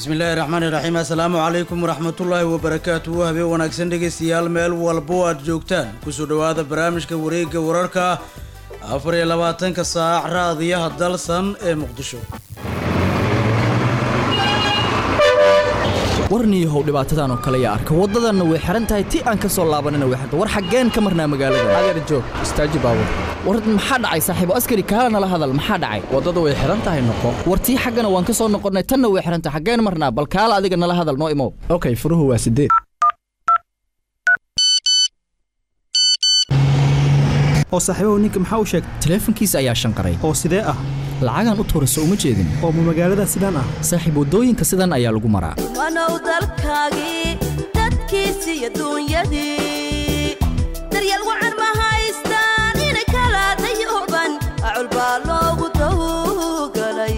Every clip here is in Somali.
bismillaahi raxmaani raxiim assalaamu calaykum waraxmatullaahi wabarakaatuhu habeen wanaagsan dhegeystayaal meel walbo aad joogtaan kusoo dhowaada barnaamijka wareegga wararka afar iyo labaatanka saac raadiyaha dalsan ee muqdisho warniyahow dhibaatadan oo kale yaa arka waddadanna way xihan tahay ti aan ka soo laabanina way xirta war xaggeen ka marnaa magaalada adeer joog istaaji baabur war maxaa dhacay saaxiibo askari kaala nala hadal maxaa dhacay waddadu way xihan tahay noqo war tii xaggana waan ka soo noqonnay tanna way xihan tahay xaggeen marnaa bal kaala adiga nala hadal noo imow okay furuhu waa sideed oo saaxiibahu ninka maxaa u sheegay taleefankiisa ayaa shanqaray oo sidee ah lacagaan u tuurayso uma jeedin oo ma magaalada sidaan ah saaxiib waddooyinka sidan ayaa lagu maraa wanow dalkaagii dadkiisi iyo duunyadii daryeel wacan ma haystaan inay kala dayuban acul baa loogu tawgalay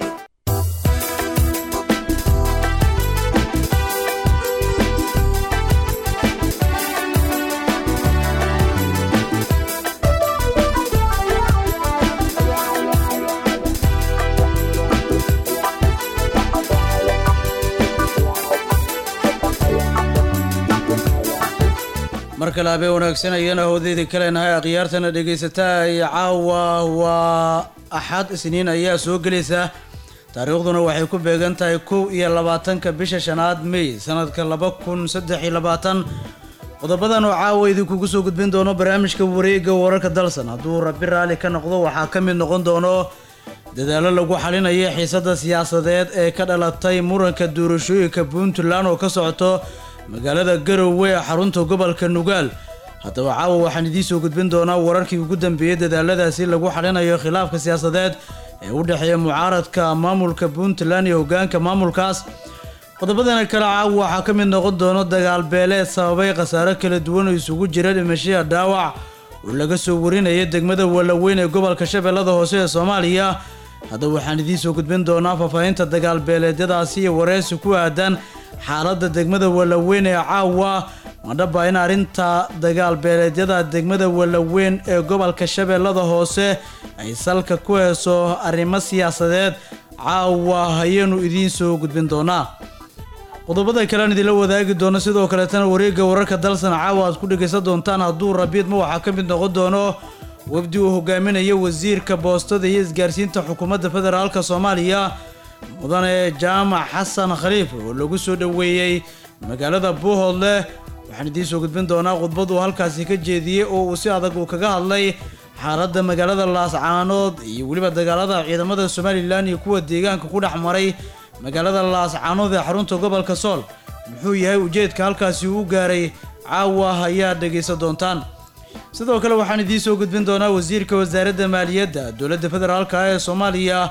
mar kale habeen wanaagsan ayana howdeedii kaleenahay akhyaartana dhegaysataa iyo caawa waa axad isniin ayaa soo gelaysa taariikhduna waxay ku beegan tahay kow iyo labaatanka bisha shanaad mey sanadka laba kun saddex iyo labaatan qodobadan oo caawa idinkugu soo gudbin doono barnaamijka wareegga wararka dalsan hadduu rabbi raalli ka noqdo waxaa ka mid noqon doono dadaallo lagu xalinayo xiisadda siyaasadeed ee ka dhalatay muranka doorashooyinka puntland oo ka socoto magaalada garowe ee xarunta gobolka nugaal haddaba caawa waxaan idiin soo gudbin doonaa wararkii ugu dambeeyey dadaaladaasi lagu xalinayo khilaafka siyaasadeed ee u dhexeeya mucaaradka maamulka puntland iyo hoggaanka maamulkaas qodobadana kale caawa waxaa ka mid noqon doono dagaal beeleed sababay khasaaro kala duwan oo isugu jira dhimashiya dhaawac oo laga soo warinaya degmada walaweyn ee gobolka shabeellada hoose ee soomaaliya haddaba waxaan idiin soo gudbin doonaa faahfaahinta dagaal beeleedyadaasi iyo wareysi ku aadan xaaladda degmada walaweyn ee caawa madhaba in arrinta dagaal beeleedyada degmada walaweyn ee gobolka shabeellada hoose ay salka ku heeso arrimo siyaasadeed caawa ayaanu idiin soo gudbin doonaa qodobada kalean idinla wadaagi doono sidoo kaleetana wareegga wararka dalsan caawa aad ku dhegaysan doontaan hadduu rabiidma waxaa ka mid noqon doono wafdi uu hogaaminayo wasiirka boostada iyo isgaarsiinta xukuumadda federaalka soomaaliya mudane jaamac xasan khaliif oo lagu soo dhoweeyey magaalada buuhoodle waxaan idiin soo gudbin doonaa khudbad uu halkaasi ka jeediyey oo uu si adag uu kaga hadlay xaaladda magaalada laascaanood iyo weliba dagaalada ciidamada somalilan iyo kuwa deegaanka ku dhex maray magaalada laascaanood ee xarunta gobolka sool muxuu yahay ujeedka halkaasi uu gaaray caawa ayaa dhegaysan doontaan sidoo kale waxaan idiin soo gudbin doonaa wasiirka wasaaradda maaliyadda dowladda federaalka ee soomaaliya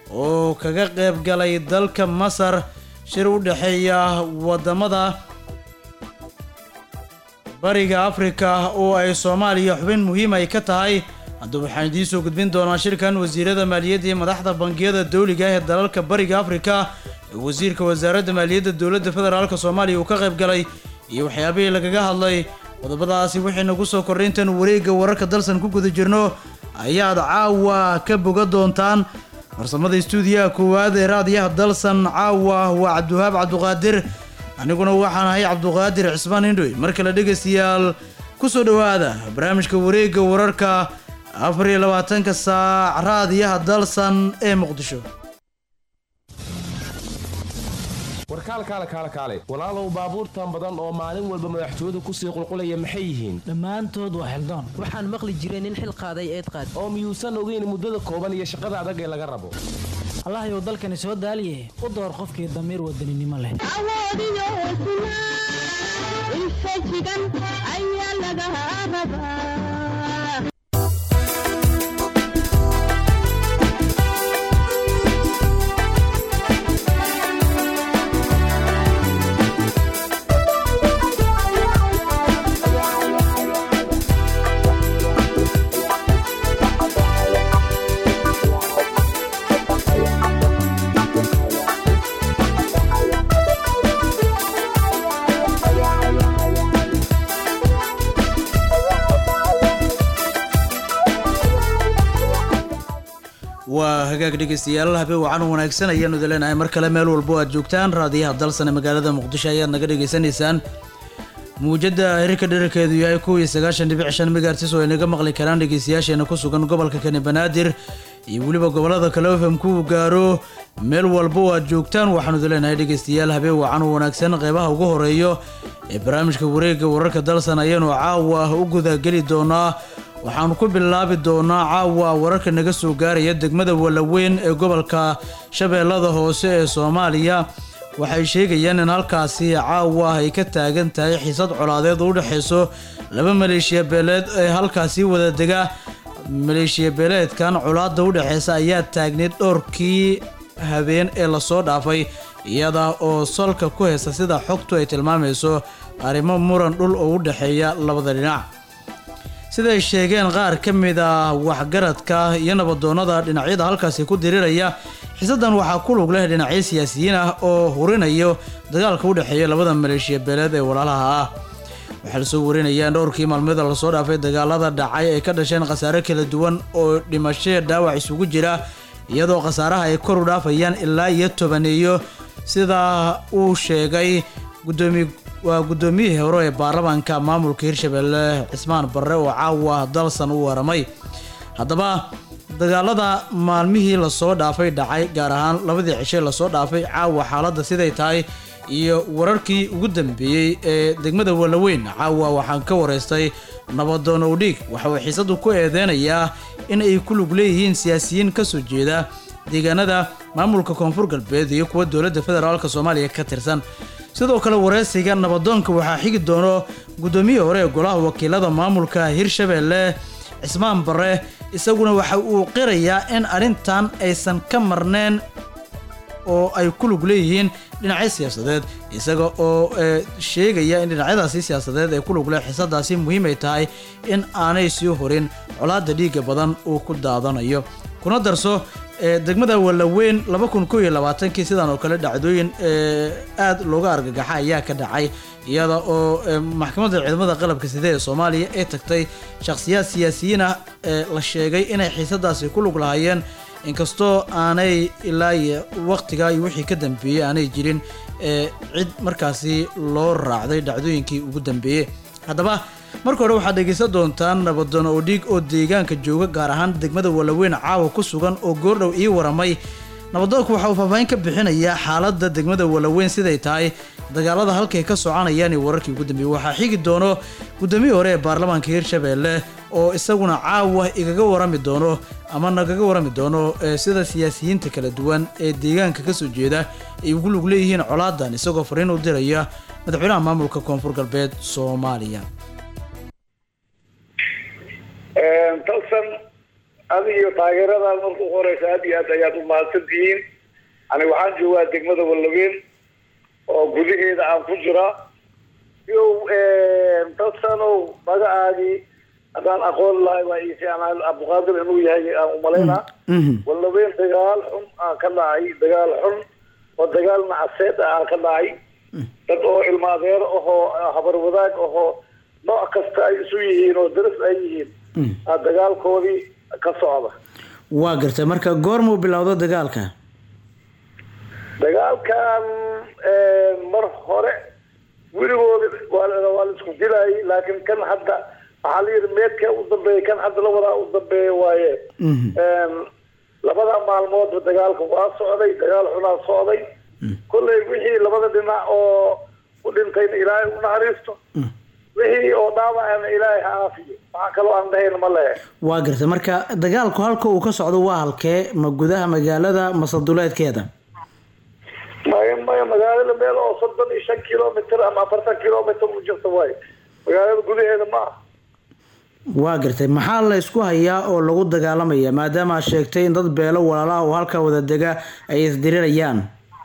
oo kaga qayb galay dalka masar shir u dhexeeya wadamada bariga afrika oo ay soomaaliya xubin muhiim ay ka tahay haddaba waxaan idiin soo gudbin doonaa shirkan wasiirada maaliyadda iyo madaxda bangiyada dowliga ah ee dalalka bariga afrika ee wasiirka wasaaradda maaliyadda dowladda federaalka soomaaliya uu ka qayb galay iyo waxyaabihii lagaga hadlay qodobadaasi wixii nagu soo kordhay intaanu wareegga wararka dalsan ku guda jirno ayaad caawa ka boga doontaan farsamada istuudiyaha koowaad ee raadiyaha dalsan caawa waa cabdiwahaab cabduqaadir aniguna waxaan ahay cabduqaadir cismaan indhoy mar kale dhegaystayaal ku soo dhowaada barnaamijka wareegga wararka afar iyo labaatanka saac raadiyaha dalsan ee muqdisho warkaalkaale kaale kaale walaalow baabuurtan badan oo maalin walba madaxtooyadu kusii qulqulaya maxay yihiin dhammaantood waa xildaan waxaan maqli jiray nin xil qaaday eed qaad oo miyuusan ogeyn muddada kooban iyo shaqada adag ee laga rabo allahayow dalkani soo daaliye u door qofkii damiir wadaninimo leh awoodiyo hesnaa infajigan ayaa laga rabaa waa hagaag dhegeystayaal habeen wacan wanaagsan ayaanu idin leenahay mar kale meel walbo aad joogtaan raadiyaha dalsane magaalada muqdisho ayaad naga dhegeysanaysaan muujada hirka dherarkeedu yahay kow iyo sagaashan dhibic shan megaartis oo ay naga maqli karaan dhegeystayaasheena ku sugan gobolka kani banaadir iyo weliba gobolada kale fm ku gaaro meel walba oo aad joogtaan waxaanu idin leenahay dhegeystayaal habeen wacan oo wanaagsan qeybaha ugu horeeyo ee barnaamijka wareegga wararka dalsan ayaanu caawa u gudageli doonaa waxaanu ku bilaabi doonaa caawa wararka naga soo gaaraya degmada walaweyn ee gobolka shabeellada hoose ee soomaaliya waxay sheegayaan in halkaasi caawa ay ka taagan tahay xiisad colaadeed oo u dhexayso laba maleeshiya beeleed ee halkaasi wada dega maleeshiya beeleedkan colaada u dhexeysa ayaa taagneyd dhowrkii habeen ee lasoo dhaafay iyada oo salka ku haysta sida xogtu ay tilmaamayso arrimo muran dhul oo u dhexeeya labada dhinac siday sheegeen qaar ka mid ah waxgaradka iyo nabadoonnada dhinacyada halkaasi ku diriraya xiisadan waxaa ku lug leh dhinacyo siyaasiyiin ah oo hurinayo dagaalka u dhexeeya labada maleeshiya beeleed ee walaalaha ah waxaa lasoo warinayaan dhowrkii maalmada lasoo dhaafay dagaalada dhacay ay ka dhasheen khasaare kala duwan oo dhimashaya dhaawac isugu jira iyadoo khasaaraha ay kor u dhaafayaan ilaa iyo tobaneeyo sidaa uu sheegay gudoomiye waa guddoomiyihii hore ee baarlamaanka maamulka hirshabelle cismaan barre oo caawa dalsan u waramay haddaba dagaalada maalmihii lasoo dhaafay dhacay gaar ahaan labadii cishe lasoo dhaafay caawa xaaladda siday tahay iyo wararkii ugu dambeeyey ee degmada walaweyn caawa waxaan ka wareystay nabadoon owdhiig waxa uu xiisadu ku eedeynayaa in ay ku lug leeyihiin siyaasiyiin ka soo jeeda deegaanada maamulka koonfur galbeed iyo kuwa dowladda federaalk soomaaliya ka tirsan sidoo kale wareysiga nabadoonka waxaa xigi doono guddoomiyihii hore ee golaha wakiilada maamulka hirshabelle cismaan barre isaguna waxa uu qirayaa in arrintan aysan ka marneen oo ay ku lug leeyihiin dhinacyo siyaasadeed isaga oo sheegaya in dhinacyadaasi siyaasadeed ee ku lug leh xiisadaasi muhiim ay tahay in aanay sii horin colaada dhiiga badan uu ku daadanayo kuna darso degmada walaweyn laba kun kow iyo labaatankii sidan oo kale dhacdooyin aada looga argagaxa ayaa ka dhacay iyada oo maxkamadda ciidamada qalabka side ee soomaaliya ay tagtay shakhsiyaad siyaasiyiin ah ee la sheegay inay xiisadaasi ku lug lahaayeen inkastoo aanay ilaa iyo waqtigaa iyo wixii ka dambeeyey aanay jirin cid markaasi loo raacday dhacdooyinkii ugu dambeeyey haddaba marka hore waxaad dhegaysan doontaan nabadoon odhiig oo deegaanka jooga gaar ahaan degmada walaweyn caawa ku sugan oo goordhow ii waramay nabadoonku waxa uu faahfaahin ka bixinayaa xaaladda degmada walaweyn siday tahay dagaalada halkay ka soconayaan iyo wararkii ugu dambeeyey waxaa xigi doono guddoomiyii hore ee baarlamaanka hirshabelle oo isaguna caawa igaga warami doono ama nagaga warami doono sida siyaasiyiinta kala duwan ee deegaanka kasoo jeeda ay ugu lug leeyihiin colaadan isagoo fariin u diraya madaxweynaha maamulka koonfur galbeed soomaaliya talsan adig iyo taageeradan marka ugu horeysa aad iyo aad ayaad u mahadsan tihiin ani waxaan joogaa degmada walaweyn oo gudaheeda aan ku jiraa iyo talsanow magacaagii haddaan aqoon lahay waa ii fiicnaa abduqaadir inuu yahay aan umalaynaa walaweyn dagaal xun aa ka dhacay dagaal xun oo dagaal nacaseed ah aa ka dhacay dad oo ilma adeer ahoo habar wadaag ahoo nooc kasta ay isu yihiin oo daras ay yihiin aa dagaalkoodii ka socda waa gartay marka goormuu bilowdo dagaalka dagaalkan mar hore weligooda waa waa la isku dilayay laakiin kan hadda waxaa la yidhi meedka u dambeeya kan hadda la wadaa u dambeeya waaye labada maalmoodba dagaalka waa socday dagaal xunaa socday kolley wixii labada dhinac oo u dhintayna ilaahay u naxariisto wixii oo dhaawacana ilaahay ha aafiyo waxaa kaloo aan dhahayna ma lehe waa gartay marka dagaalku halka uu ka socdo waa halkee ma gudaha magaalada mase duleedkeeda maya maya magaalada meel oo soddon iyo shan kilomitr ama afartan kilomitr u jirta waayo magaalada gudaheeda ma aha waa gartay maxaa la isku hayaa oo lagu dagaalamaya maadaama aad sheegtay in dad beelo walaalaha oo halkaa wada dega ay isdirirayaan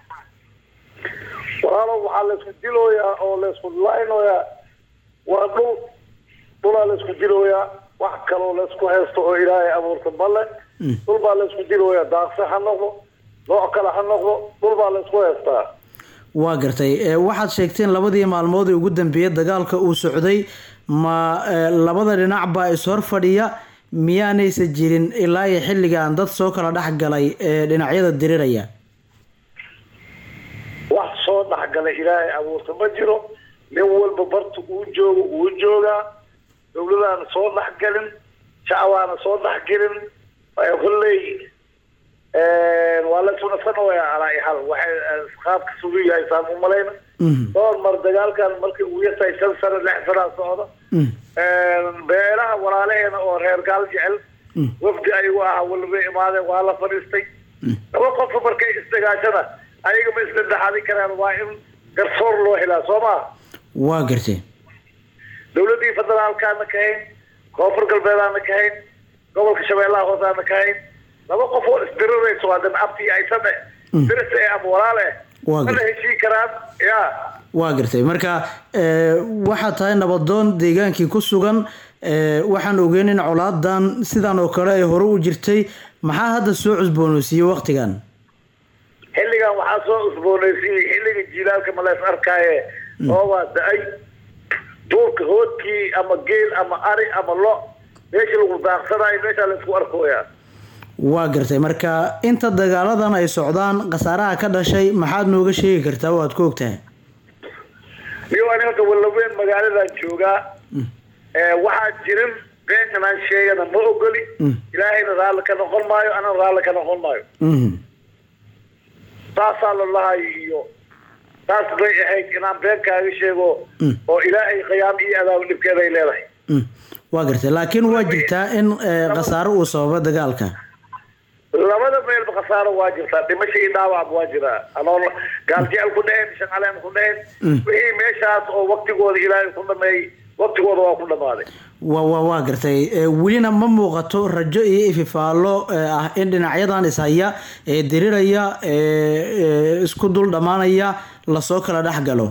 walaalo waxaa laisku dilooyaa oo laisku laynoyaa waa dhul dhulaa laisku dilooyaa wax kaloo laisku haysto oo ilaahay abuurta male dhul baa laisku dilooyaa daaqse ha noqdo nooc kale ha noqdo dhul baa laisku haystaa waa gartay waxaad sheegteen labadii maalmood ee ugu dambeeyay dagaalka uu socday ma labada dhinac baa ishor fadhiya miyaanaysa jirin ilaa iyo xilligan dad soo kala dhex galay ee dhinacyada diriraya wax soo dhexgala ilaahay abuurta ma jiro nin walba barta uu joogo uu joogaa dowladaana soo dhexgelin shacbaana soo dhexgelin waa kolley waa la sunafsanaya alaa ihal waxay qaabka sugu yahay saan u malayna dhowr mar dagaalkan markii ugu yartahay shan sano lix sanaa socda beelaha walaalaheena oo reer gaal jecel wafdi ayagu ahaa walba imaadeen waa la fadhiistay laba qofka markay isdagaashana ayaga ma isla dhaxadin karaan waa in garsoor loo helaa soo maa waa gartay dowladdii federaalkaana ka hayn koonfur galbeedaana ka hayn gobolka shabeellaha hoosaana ka hayn laba qof oo isdirirayso haddan abti aysane diris ee ama walaal eh Waa mana gartay. heshii karaan ya waa gartay marka ee, waxaa tahay nabadoon deegaankii ku sugan ee, waxaan ogeyn in colaadan sidan oo kale ay hore u jirtay maxaa hadda soo cusboonaysiiyey waktigan xilligan waxaa soo usboonaysiiyey xilliga jiilaalka ma lees arkaaye oobaa da-ay duurka hoodkii ama geel ama ari ama lo meesha lagu daaqsanayo meeshaa laysku arkooyaa waa gartay marka inta dagaaladan ay socdaan khasaaraha ka dhashay maxaad nooga sheegi kartaa oo aad ku ogtahay iyo ani hadda wallaweyn magaaladan joogaa ee waxaa jirin beenkan aan sheegana ma ogoli ilaahayna raalli ka noqon maayo anana raalli ka noqon maayo Mhm. saasaa la lahay iyo saas bay ahayd inaan been kaaga sheego oo ilaahay qiyaam iyo adaab dhibkeeda ay leedahay Mm. waa gartay laakiin waa jirtaa in ee, khasaaro uu sababa dagaalka labada meelba khasaaro waa jirtaa dhimasho iyo dhaawacba waa jiraa anoon gaaljecel ku dheheen shancaleen ku dheheen wixii meeshaas oo waktigooda ilaahay ku dhameeyey waktigooda waa ku dhamaaday waa waa waa gartay ee, welina ma muuqato rajo iyo ififaallo ee, ah in dhinacyadan ishaya ee diriraya ee ee, isku dul dhammaanaya lasoo kala dhex galo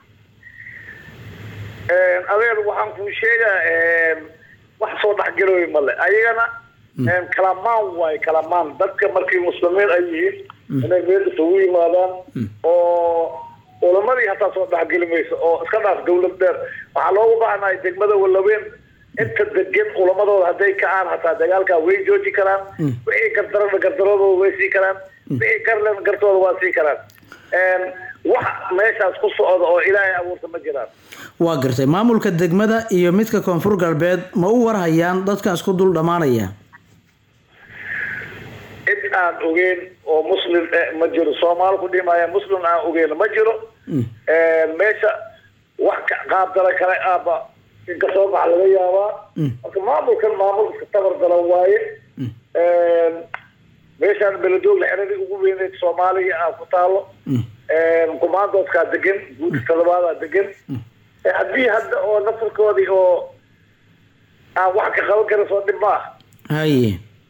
adeer waxaan kuu sheegaa wax soo dhexgalooy male ayagana kalamaan waaye kalamaan dadka markii muslimiin ay yihiin inay meel isugu yimaadaan oo ulamadii hataa soo dhexgeli mayso oo iska dhaaf dawlad dheer waxaa loogu baahnahay degmada wallaween inta degan ulamadooda hadday kacaan hataa dagaalkaa way jooji karaan wixii gardarana gardaradooda way sii karaan wixii garlena gartooda waa sii karaan wax meeshaas ku socda oo ilaahay abuurta ma jiraan waa gartay maamulka degmada iyo midka koonfur galbeed ma u warhayaan dadkan isku dul dhammaanaya cid aan ogeyn oo muslim eh, ma jiro soomaali ku dhimaya muslim aan ogeyn ma jiro meesha wax ka qaabdala kale aaba inka soo bax laga yaabaa marka maamulkan maamul iska tabar dalan waaye meeshaan beledoogla xeradii ugu weyneyd soomaaliya ah ku taalo kumaandoodkaa degan guudka todobaadaa degan Eh, haddii hadda oo nasarkoodii oo aan wax ka qaban karin soo dhib maaha haye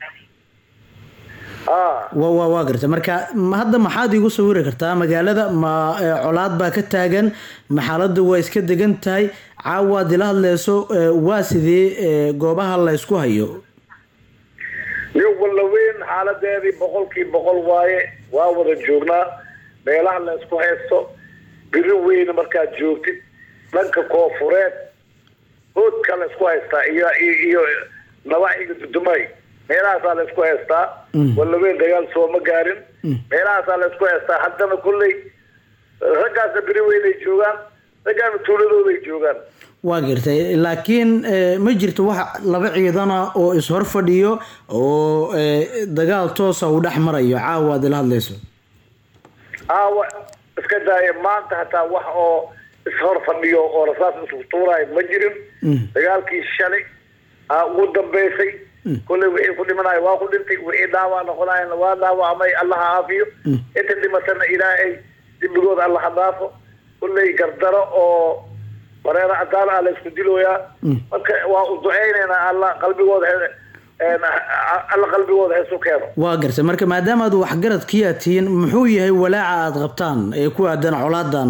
ah waa waa waa gartay marka ma- hadda maxaad iigu sawiri kartaa magaalada ma ee, colaad baa ka taagan ma xaaladda waa iska degan tahay caawaad ila hadleyso ee, waa sidee ee, goobaha la ysku hayo iyo wallaweyn xaaladeedii boqolkii boqol waaye waa wada joognaa meelaha la isku haysto biri weyne markaad joogtid dhanka koofureed hoodka la isku haystaa iyo iyo- iyo nabaxiga dudumay meelahaasaa la isku haystaa wallaweyn dagaal sooma gaarin meelahaasaa la isku haystaa haddana kolley raggaasna biri weynay joogaan raggaana tuuladooday joogaan waa gartay laakiin ee, ma jirto wax laba ciidana oo is-hor fadhiyo oo ee, dagaal toosa uu dhex marayo caawa aad ila hadleyso aawa iska daaya maanta hataa wax oo ishor fadhiyo oo rasaas isku tuuraayo ma jirin dagaalkii shalay aa ugu dambeysay kolley wixii ku dhimanayo waa ku dhintay wixii dhaawac noqonayana waa dhaawacmay allaha caafiyo inta dhimatana ilaahay dembigooda allaha dhaafo kolley gardaro oo wareero cadaan ah la isku dilooyaa marka waa u duceynaynaa alla qalbigooda he- een, alla qalbigooda heesu keeno waa gartay marka maadaama aad waxgaradkii aad tihiin muxuu yahay walaaca aad qabtaan ee ku aadan colaadan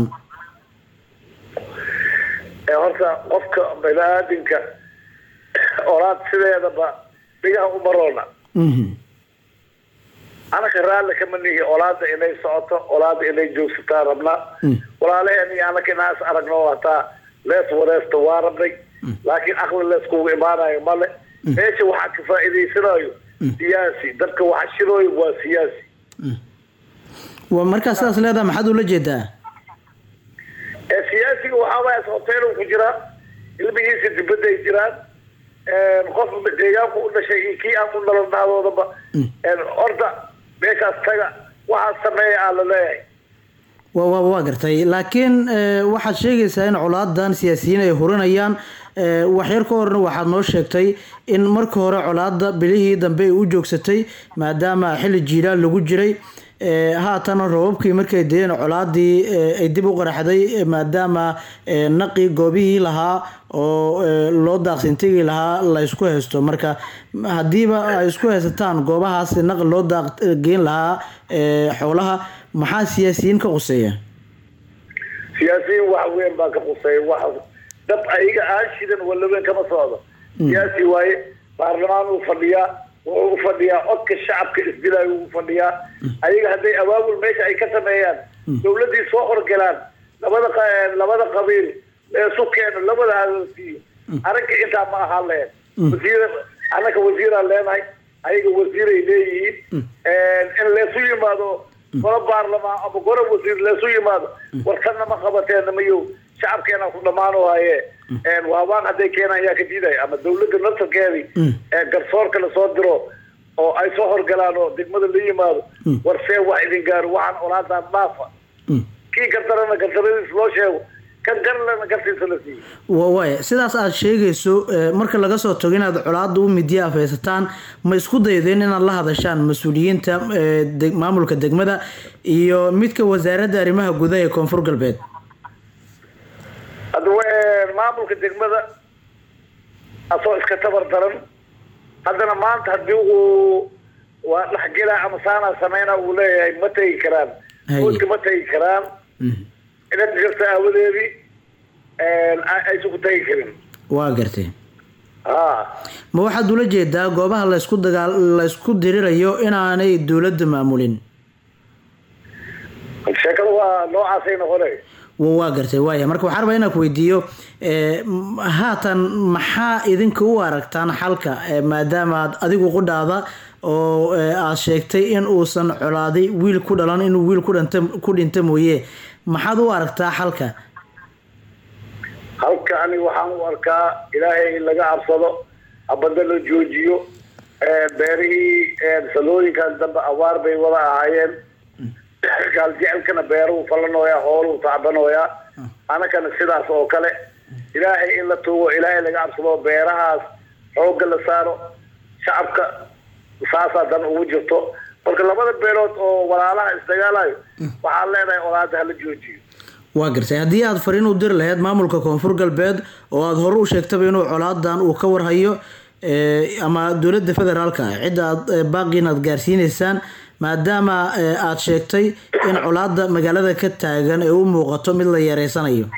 ee horta qofka baniaadinka olaad sideedaba dhigaha uma roona Mhm. anaka raalli kama nihi olaada inay socoto olaada inay joogsataan rabnaa walaalaheen iyo anaka inaas aragno hataa lees wareesta waa rabnay laakiin aqli leeskugu imaanayo male meesha waxaa ka faa'iidaysanayo siyaasi dadka waxa shirooyo waa siyaasi waa markaa sidaas leedaha maxaad ula jeedaa ee siyaasiga waxaa waaya hotel ku jiraa ilmihiisa dibadda ay jiraan qof deegaanku u dhashay iyo kii aan u dhalan dhaadoodaba orda meeshaas taga waxaa sameeya aa la leeyahay wa wa waa gartay laakiin eh, waxaad sheegaysaa in colaadan siyaasiyiin ay hurinayaan eh, waxyar ka horna waxaad noo sheegtay in marka hore colaada bilihii dambe ay u joogsatay maadaama xilli jiilaal lagu jiray eh, haatana roobabkii markay deen colaadii eh, ay dib u qaraxday eh, maadaama eh, naqi goobihii lahaa oo eh, loo daaqsintegi lahaa la isku haysto marka haddiiba ay isku haysataan goobahaas naqi loo daaq geen lahaa eh, xoolaha maxaa siyaasiyiin ka quseeya siyaasiyiin wax weyn baa ka quseeya wax dab ayaga aan shidan walaweyn kama socdo siyaasi waaye baarlamaan uu fadhiyaa wuxuu u fadhiyaa codka shacabka isdilaayo uu fadhiyaa ayaga hadday abaabul meesha ay ka sameeyaan dawladdii soo horgalaan labada qa- labada qabiil leesu keeno labada hadalsiiyo aragga intaa ma ahaan lahayn wasiir annaka wasiiraan leenahay ayaga wasiiray leeyihiin in leesu yimaado golo baarlamaan ama golo wasiir leesu yimaado warkanna ma qabateena mayo shacabkeena ku dhammaano haye waabaan hadday keenaan yaa ka diidaya ama dawladda naftarkeedii ee garsoorka lasoo diro oo ay soo horgalaan oo degmada la yimaado war see wax idin gaaro waxaan olaadaan dhaafa kii gardarana gardaradiis loo sheego kan garlana gartiisa la siiyo wa waaya sidaas aad sheegayso eh, marka laga soo tago inaad colaada u midiya afaysataan ma isku daydeen inaad la hadashaan mas-uuliyiinta eh, deg- maamulka degmada iyo midka wasaaradda arrimaha gudaha ee koonfur galbeed hadda wa- maamulka degmada asoo iska tabar daran haddana maanta haddii uu waa dhexgelaa ama saanaa sameyna uu leeyahay ma tegi karaan Haye. boodka ma tegi karaan inaad jirta aawadeedii aysan ku tegi karin waa gartay ha ma waxaad ula jeedaa goobaha laysku dagaal laysku dirirayo inaanay dowladda maamulin sheekada waa noocaasay noqonay wa waa gartay waaya marka waxaan rabaa inaan ku weydiiyo eh, m- haatan maxaa idinka u aragtaan xalka eh, maadaama aad adigu qudhaada oo eh, aad sheegtay in uusan colaaday wiil ku dhalan inuu wiil ku dhanta ku dhinta mooye maxaad u aragtaa xalka halka ani waxaan u arkaa ilaahay in laga cabsado habada la joojiyo beerihii salooyinkan dambe abaar bay wada ahaayeen gaal jecelkana beeruhu falanooyaa hooluu tacbanooyaa anakana sidaas oo kale ilaahay in la tuugo ilaahay laga cabsado beerahaas xoogga la saaro shacabka saasaa dan ugu jirto marka labada beelood oo walaalaha isdagaalayo waxaan leenahay olaada hala joojiyo waa gartay haddii aad fariin u diri lahayd maamulka koonfur galbeed oo aada hore u sheegtaba inuu colaadan uu ka warhayo eh, ama dowladda federaalka cidda aad eh, baaqiin aad gaarsiineysaan maadaama eh, aad sheegtay in colaada magaalada ka taagan ee u muuqato mid la yareysanayo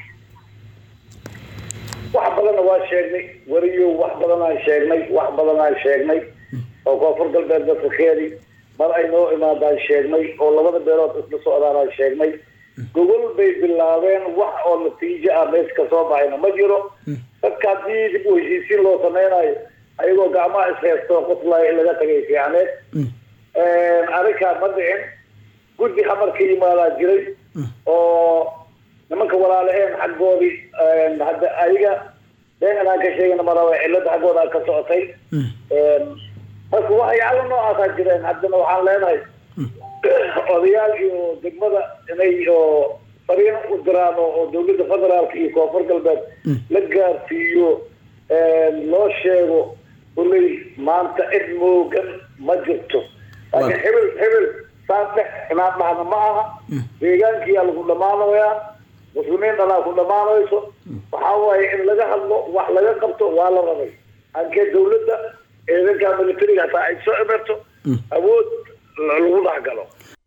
wax badanna waa sheegnay weriyo wax badanaan sheegnay wax badanaan sheegnay oo koonfur galbeed dadkakeedii mar ay noo imaadaan sheegnay oo labada beelood isla socdaanaan sheegnay gogol bay bilaabeen wax oo natiijo ah mees ka soo baxayna ma jiro dadka haddii dib u heshiisiin loo sameynayo ayagoo gacmaha ishaysto qoslaya in laga tagay fiicneed arrinkaa ma dhicin guddi hamar ka yimaadaa jiray oo nimanka walaalaheen xaggoodii hadda ayaga been inaan ka sheegana maraba cilada xaggooda ka socotay marka waxyaalo noocaasaa jireen haddana waxaan leenahay odayaal iyo degmada inay oo fariin u diraan oo oo dowladda federaalka iyo koonfur galbeed la gaarsiiyo loo sheego kuley maanta cid moogan ma jirto laakiin hebel hebel saas dhex inaan dhahna ma aha deegaankiyaa lagu dhammaanayaa muslimiin dhanaa ku dhammaanayso waxaa waaye in laga hadlo wax laga qabto waa la rabay ankee dowladda ciidanka militariga hataa ay soo emerto awood lagu dhex galo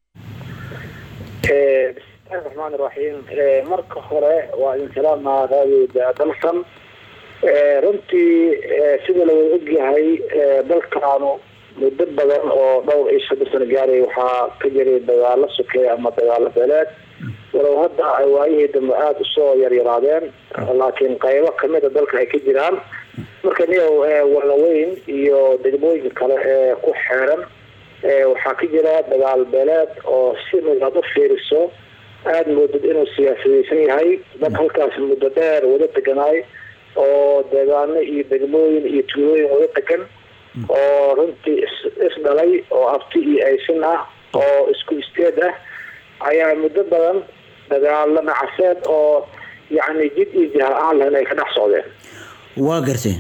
bismillahi raxmaan iraxiim marka hore waa idin salaamaa raadiyo dalsan runtii sida la wada ogyahay dalkaanu muddo badan oo dhowr iyo soddon sano gaaray waxaa ka jiray dagaalo sokeeya ama dagaalo beeleed walow hadda ay waayihii dambe aada usoo yaryaraadeen laakiin qaybo kamid a dalka ay ka jiraan marka niyow walaweyn iyo degmooyinka kale ee ku xeeran waxaa ka jira dagaal beeleed oo si midaad u fiiriso aada moodid inuu siyaasadaysan yahay dad halkaas muddo dheer wada deganaay oo deegaano iyo degmooyin iyo tuulooyin wada degan oo runtii is- isdhalay oo abti iyo aysin ah oo isku isteed ah ayaa muddo badan dagaalo nacaseed oo yacni jid iyo jaha aan lahayn ay ka dhex socdeen waa gartay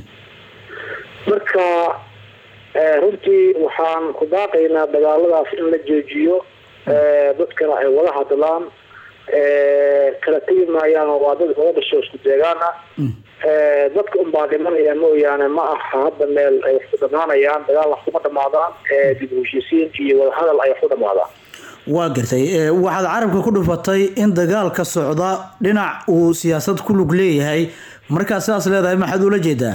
marka eh, runtii waxaan ku baaqaynaa dagaaladaas in la joojiyo eh, dadkana ay wada hadlaan eh, kala tegi maayaan oo waa dad wada dhasho isku deegaan ah Eh, dadka unbaa dhimanaya mooyaane ma aha hadda meel ay wax ku dhamaanayaan dagaal wax kuma dhamaadaan eh, dib u heshiisiin iyo wadahadal ay wax ku dhamaadaan waa gartay ee, waxaad carabka ku dhufatay in dagaalka socda dhinac uu siyaasad ku lug leeyahay markaa sidaas leedahay maxaad ula jeedaa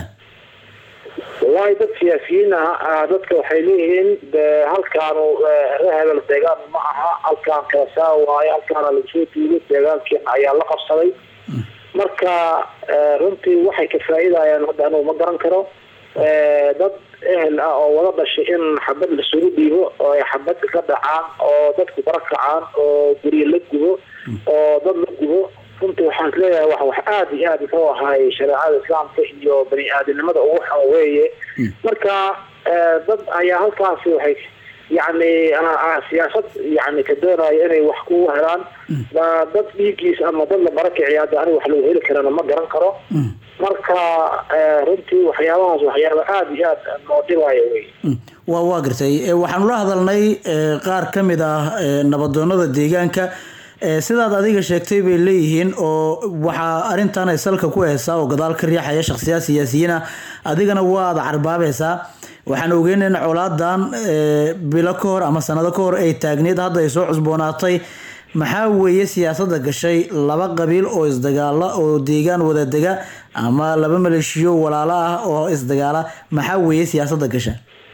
wallahi dad siyaasiyiin ah ah, dadka waxay leeyihiin de halkaanu eh, reer hebel deegaan ma aha halkaan kala saa waayo halkaana lasoo duugo deegaankiina ayaa la qabsaday marka eh, runtii waxay ka faa'iidayaan hadda anugu ma garan karo Eh, dad ehel ah oo wada dhashay in xabad lasugu dhiibo oo ay xabad ka dhacaan oo dadku bara kacaan oo guryo la gubo oo dad la gubo runtii waxaan isleeyahay wax wax aada iyo aada muxuu ahaay shareecada islaamka iyo bani aadamnimada ugu xun weeye marka eh, dad ayaa halkaasi waxay yacni ah, ah, siyaasad yacni ka doonaya inay wax ku helaan ba dad dhiigiis ama dad la barakiciya hadda aniga wax lagu heli karana ma garan karo marka eh, runtii waxyaabahaas waxyaaba aada iyo aada noo dhibaayo wey waa waa gartay ee, waxaanu la hadalnay ee, qaar ka mid ah ee, nabadoonada deegaanka ee, sidaad adiga sheegtay bay leeyihiin oo waxaa arrintan ay salka ku haysaa oo gadaal ka riixaya shakhsiyaad siyaasiyiin ah adigana waad carbaabaysaa waxaan ogeyn in colaadan ee, bilo ka hor ama sanado ka hor ay taagneed hadda ay soo cusboonaatay maxaa weeye siyaasadda gashay laba qabiil oo isdagaala oo deegaan wada dega ama laba maleeshiyo walaalo ah oo isdagaala maxaa weeye siyaasadda gasha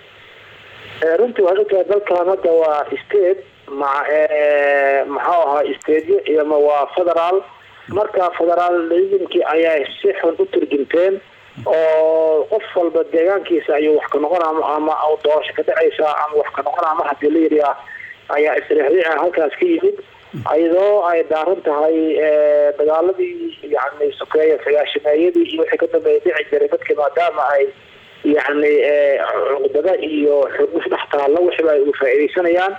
Eh, runtii waxay ogtahay dalkan hadda waa state ma eh, maxuu ahaa stateyo iyo ma waa federaal marka federalismkii ayaa si xun u turjumteen oo qof walba deegaankiisa ayuu wax ka noqon ama ama u doorasho ka dhacaysa ama wax ka noqon ama hadii la yidhaah ayaa isriixriica halkaas ka yimid iyadoo ay daaran tahay eh, dagaaladii yani sokeeye sagaashameeyadii iyo wixii ka dambeeya dhici jiray dadkii maadaama ay yacni eh, cuqdada iyo xurguf dhex taalla wixiba ay uga faa'iidaysanayaan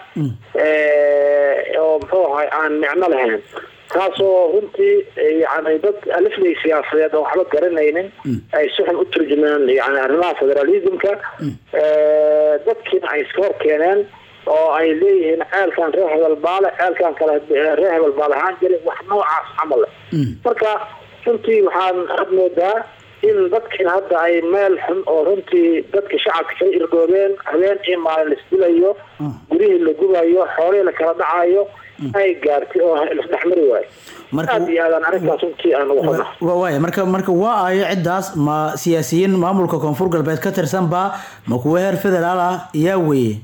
eh, oo muxuu ahay aan micno lahayn taasoo runtii eh, yacni dad aliflay siyaasadeed oo waxba garanaynin ay si xun u turjumeen yani arrimaha federalismka Eh, dadkiina ay iska hor keeneen oo ay leeyihiin ceelkan reer hebel baale ceelkan kale eh, reer hebel baale ahaan jiray wax noocaas camal leh marka runtii waxaan had moodaa in dadkiina hadda ay meel xun oo runtii dadka shacabka kala irgoobeen habeen iyo maalin laisdilayo guryihii la gubayo xoolihii la kala dhacayo ay gaartay oo lasdhexmari waayo aada iyo aadaan arrintaas runtii aan ugu xunnahay wa- waaya marka marka waa ayo ciddaas ma siyaasiyiin maamulka koonfur galbeed ka tirsan baa ma kuwa heer federaal ah yaa weeye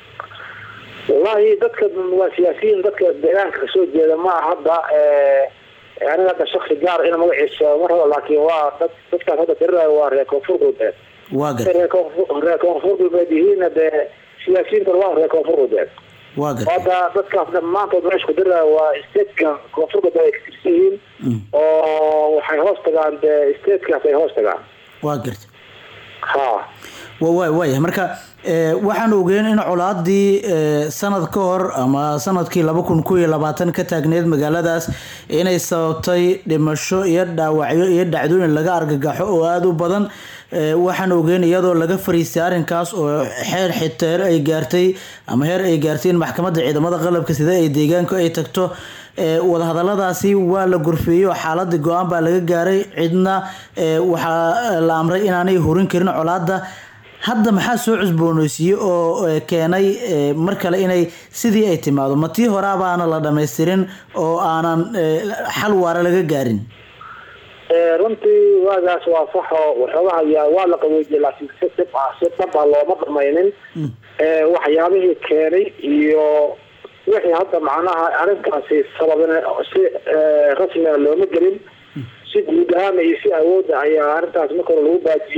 wallahi dadka waa siyaasiyiin dadka deegaanka kasoo jeeda ma aha hadda eh, aniga hadda shaksi gaar ina magaciisa ma rabo laakiin waa dad dadkaas hadda dirirayo waa reer koonfur galbeed waa Hadday gartay reer koonfur reer koonfur galbeed yihiinna dee siyaasiyiintan waa reer koonfur galbeed waa gartay hadda dadkaas dhammaantood meesha ku dirirayo waa statekan koonfur galbeed ay ka tirsan yihiin oo waxay hoos tagaan dee statekaas ay hoos tagaan waa gartay ha wa wa waaya marka ee, waxaan ogeyn in colaadii ee, sanad ka hor ama sanadkii laba kun kow iyo labaatan ka taagneed magaaladaas inay sababtay dhimasho iyo dhaawacyo iyo dhacdooyin laga argagaxo oo aada u badan Ee, waxaan ogeyn iyadoo laga fariistay arrinkaas oo xeer xiteer ay gaartay ama heer ay gaartay in maxkamadda ciidamada qalabka sida ay deegaanku ay tagto Ee, wadahadaladaasi waa la gorfeeyey oo xaaladii go-aan baa laga gaaray cidna ee, waxaa la amray inaanay horin karin colaada hadda maxaa soo cusbooneysiiyey oo ee, keenay ee, mar kale inay sidii ay timaado ma tii horaa baana la dhammaystirin oo aanan ee, xal waara laga gaarin Eh, runtii waagaas waa sax oo waxoogaha yaa waa la qaboojiyey laakiin si dhib ah si dhab ah looma dhamaynin Eh, waxyaabihii keenay iyo wixii hadda macnaha arrintaasi sababin si eh, rasmiga looma gelin si guud ahaana iyo si awoodda ayaa arrintaas marka hore lagu baajiyey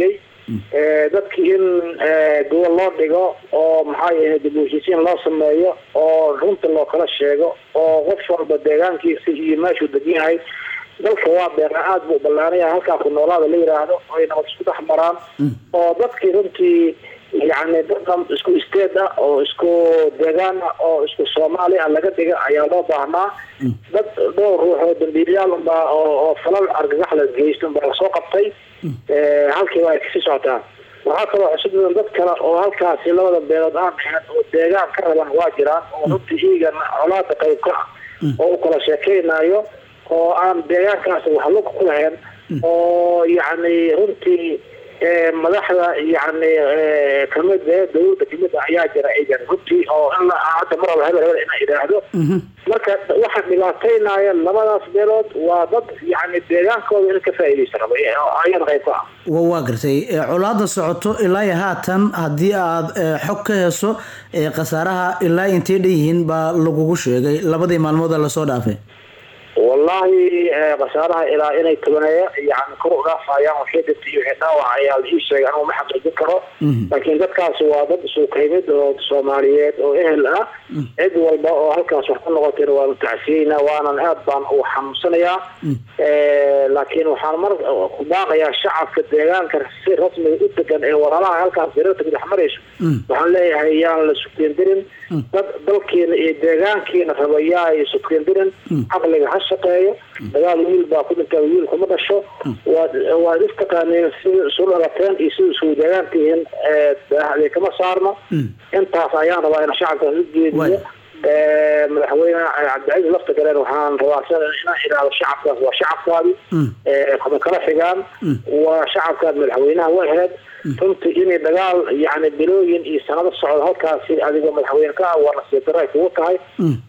Eh, dadkii in eh, gobol loo dhigo oo maxaa yahay dib u heshiisiin loo sameeyo oo runta loo kala sheego oo qof walba deegaankiisa iyo meeshuu degan yahay dalka waa beera aad buu ballaanaya halkaa ku noolaada la yidhaahdo oo ay nabad isku dhex maraan oo dadkii runtii yacni dadkan isku isteed ah oo isku deegaan ah oo isku soomaali ah laga dhiga ayaa loo baahnaa dad dhowr ruux oo dambiilayaal unbaa oo oo falal argagax la geysto unbaa lasoo qabtay Eh, halkiiba ay kasii socotaan waxaa kaloo cusub badan dad kale oo halkaasi labada beelood aan ahayn oo deegaan ka raban waa jiraan oo runtii iigana colaada qayb ka ah oo u kala sheekeynayo oo aan deegaankaasi wax lug ku lahayn oo yacni runtii eh, madaxda yacni eh, kamid eh, dowladda kamid ah ayaa jira iyagan runtii oo in la hadda mar walba hebel hebel inaa idhaahdo marka waxa dhibaataynaya labadaas beelood waa dad yacni deegaankooda in ka faa'iidaysta raba eh, oo ayada qayb ka ah wa waa gartay Eh, colaada socoto ilaa iyo haatan haddii aad eh, xog ka heso eh, khasaaraha ilaa intay dhan yihiin baa lagugu sheegay labadii maalmood ee lasoo dhaafay wallahi eh, khasaaraha ilaa inay tobaneeya yani kor u dhaafayaan waxay dhintay iyo wixii dhaawac ayaa la ii sheegay anigu ma xaqiijin karo laakiin dadkaasi waa dad isuukaymid oo soomaaliyeed oo ehel ah cid walba oo halkaas wax ku noqotayna waanu tacsiyeynaa waanan aad baan u xanuunsanayaa Eh, laakiin waxaan mar ku baaqayaa shacabka deegaanka si rasmiga u degan ee walaalaha halkaas dareerta ku dhex marayso waxaan leeyahay yaan la sukeendirin dad dalkeena iyo deegaankeena raba yaa ay sukeendirin caqliga ha shaqeeyo dagaal wiil baa ku dhintaa wiil kuma dhasho waad waad istaqaaneen sida isu dhalateen iyo sida isugu deegaantihiin daahday kama saarno intaas ayaan rabaa in shacabkaas u jeediyo Eh, madaxweyne cabdicasiis lafta galeen waxaan rabaa sida inaan idhaahdo shacabkaas waa shacabkaadi Eh, kuma kala xigaan waa shacabkaad madaxweynaha u aheyd runtii inay dagaal yacni bilooyin iyo sanado socdo halkaasi adigoo madaxweyne ka ah waa nasiib darro ay kugu tahay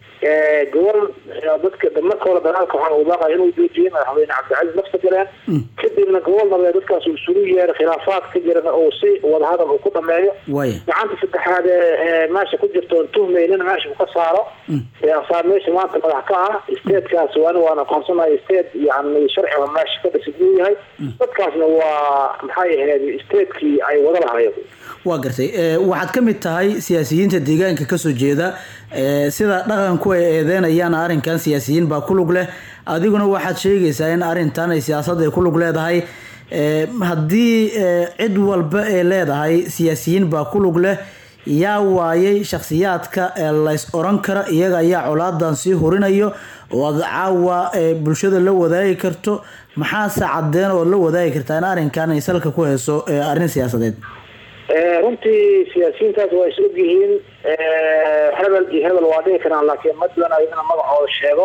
Eh, gobol eh, dadka marka hore dagaalka waxaan ugu baaqaya inuu joojiyey madaxweyne cabdicasiis lafta galeen kadibna gobol nabeed dadkaas uu isugu yeeray khilaafaad ka jirana uu si wadahadal uu ku dhameeyo waaya gacanta saddexaad ee ee meesha ku jirta oon tuhmaynin meesha uu ka saaro ee asaa meesha maanta madax ka ah stateskaas waana waan aqoonsanayo state yani sharciga meesha ka dhisan uu yahay dadkaasna waa maxay ahayd statekii ay wada lahayen waa gartay Eh, waxaad ka mid tahay siyaasiyiinta deegaanka kasoo jeeda Eh, sida dhaqanku ay eedeynayaan arrinkan siyaasiyiin baa ku lug leh adiguna waxaad sheegaysaa in arrintan ay siyaasad ay ku lug leedahay Eh, haddii eh, cid walba ay leedahay siyaasiyiin baa ku lug leh yaa waayay shakhsiyaadka ee lays oran kara iyaga ayaa colaadan sii hurinayo oo aad caawa eh, bulshada la wadaagi karto maxaase cadeen oo la wadaagi kartaa in arrinkan ay salka ku hayso eh, arrin siyaasadeed Eh, runtii siyaasiyiintaas waa is ogyihiin Eh, hebel iyo hebel waa dhihi karaan laakiin ma doonayo inaan magacooda sheego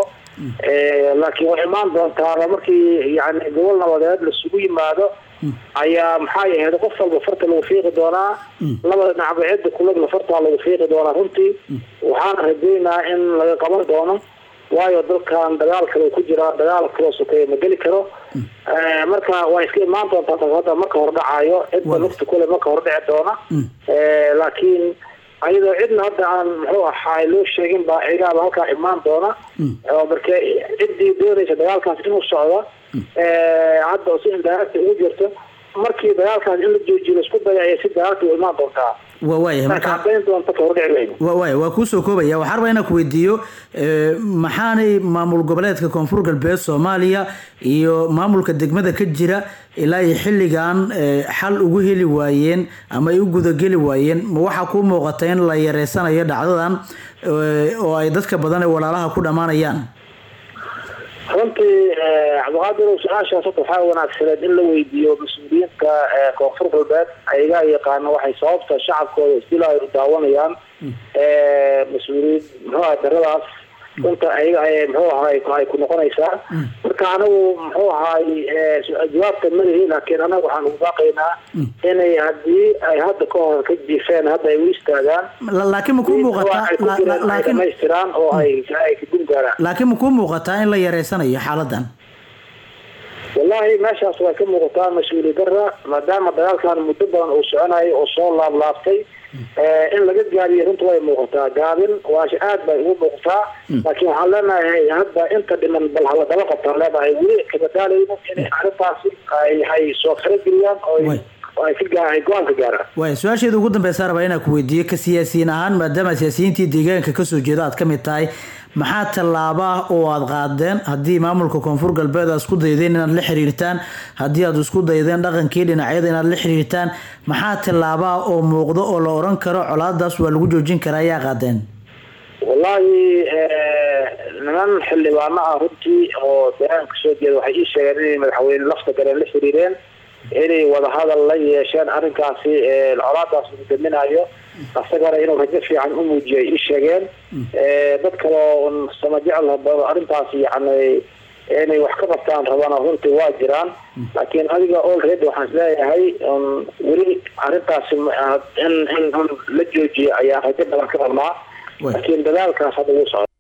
Eh, laakiin way imaan doontaa markii yani gobol nabadeed lasugu yimaado ayaa maxay ahayd qof walba farta lagu fiiqi doonaa labada dhinacba cidda kulagna fartaa lagu fiiqi doonaa runtii waxaana rajeynaa in laga qaban doono waayo dalkan dagaal kale ku jiraa dagaal kaloo sokeeya ma geli karo Eh, marka waa iska imaan doontaa taas hadda marka hor dhacayo cidda lugta kule marka hor dhici doona Eh, laakiin ayadoo cidna hadda aan muxuu ahaay loo sheegin baa cigaaba halkaa imaan doona oo marka ciddii doonaysa dagaalkaas inuu socdo eh, hadda si indaaragta ugu jirto markii dagaalkaas in la joojiyo laisku daya ayay si dagaalka u imaan doontaa waa waaya marka marka cadayn doonta ka hor dhici weyno waa waaya waa kuu soo koobaya waxaan rabaa inaan ku weydiiyo eh, maxaanay maamul goboleedka koonfur galbeed soomaaliya iyo maamulka degmada ka jira ilaa iyo xilligan eh, xal ugu heli waayeen ama ay u gudageli waayeen ma waxaa kuu muuqata in la yareysanayo dhacdadan eh, oo ay dadka badan ee walaalaha ku dhammaanayaan runtii eh, cabdiqaadir su-aashaas horta waxaa wanaagsaneed in la weydiiyo mas-uuliyiinta eh, koonfur galbeed ayagaa yaqaana waxay sababta shacabkooda isdilaayo u daawanayaan Eh, mas-uuliyiin muxuu ahay daradaas runta ayaga ay muxuu ahay ay ku noqonaysaa marka anagu muxuu ahay eh, su- jawaabta malihi laakiin anaga waxaan ugu baaqaynaa inay haddii ay hadda ka hor ka jiifeen hadda ay u istaagaan La- laakiin ma kuu muuqataa ay ku la- jireen la- ay laakiin dhamaystiraan oo ay ay ka gun gaaraan laakiin ma kuu muuqataa in la yareysanayo xaaladan wallahi meeshaas way ka muuqataa mas-uuliyad dara maadaama dagaalkan muddo badan uu soconayo oo soo laablaabtay eh, in laga gaabiyo runta way muuqataa gaabin waasha aad bay ugu muuqataa laakiin waxaan leenahay hadda inta dhiman bal hala daba qabtaan leenahay weli kabadaalayno inay arrintaasi ay ay soo farageliyaan oo ay oo ay ka gaa ay go-aan ka gaaraan waay su-aasheeda ugu dambeysa rabaa inaan ku weydiiyo ka siyaasiyiin ahaan maadaama siyaasiyiintii deegaanka kasoo jeeda aad ka mid tahay maxaa tallaaba ah oo aad qaadeen haddii maamulka koonfur galbeed aad isku daydeen inaad la xiriirtaan haddii aad isku daydeen dhaqankii dhinacyada inaad la xiriirtaan maxaa tallaaba ah oo muuqdo oo la oran karo colaadaas waa lagu joojin karaa ayaa qaadeen wallahi niman xildhibaano ah runtii oo deegaanka soo jeeda waxay ii sheegeen inay madaxweyne lafta gareen la xiriireen inay wadahadal la yeesheen arrinkaasi colaadaas lagu daminayo asagana inuu rajo fiican u muujiyo ay ii sheegeen dad kaloo un sama jecel arrintaas yani inay wax ka qabtaan rabana runtii waa jiraan laakiin adiga olready waxaan isleeyahay un weli arrintaasi in in un la joojiyo ayaan rajo badan ka rabnaa laakiin dadaalkaas hadda wuu socda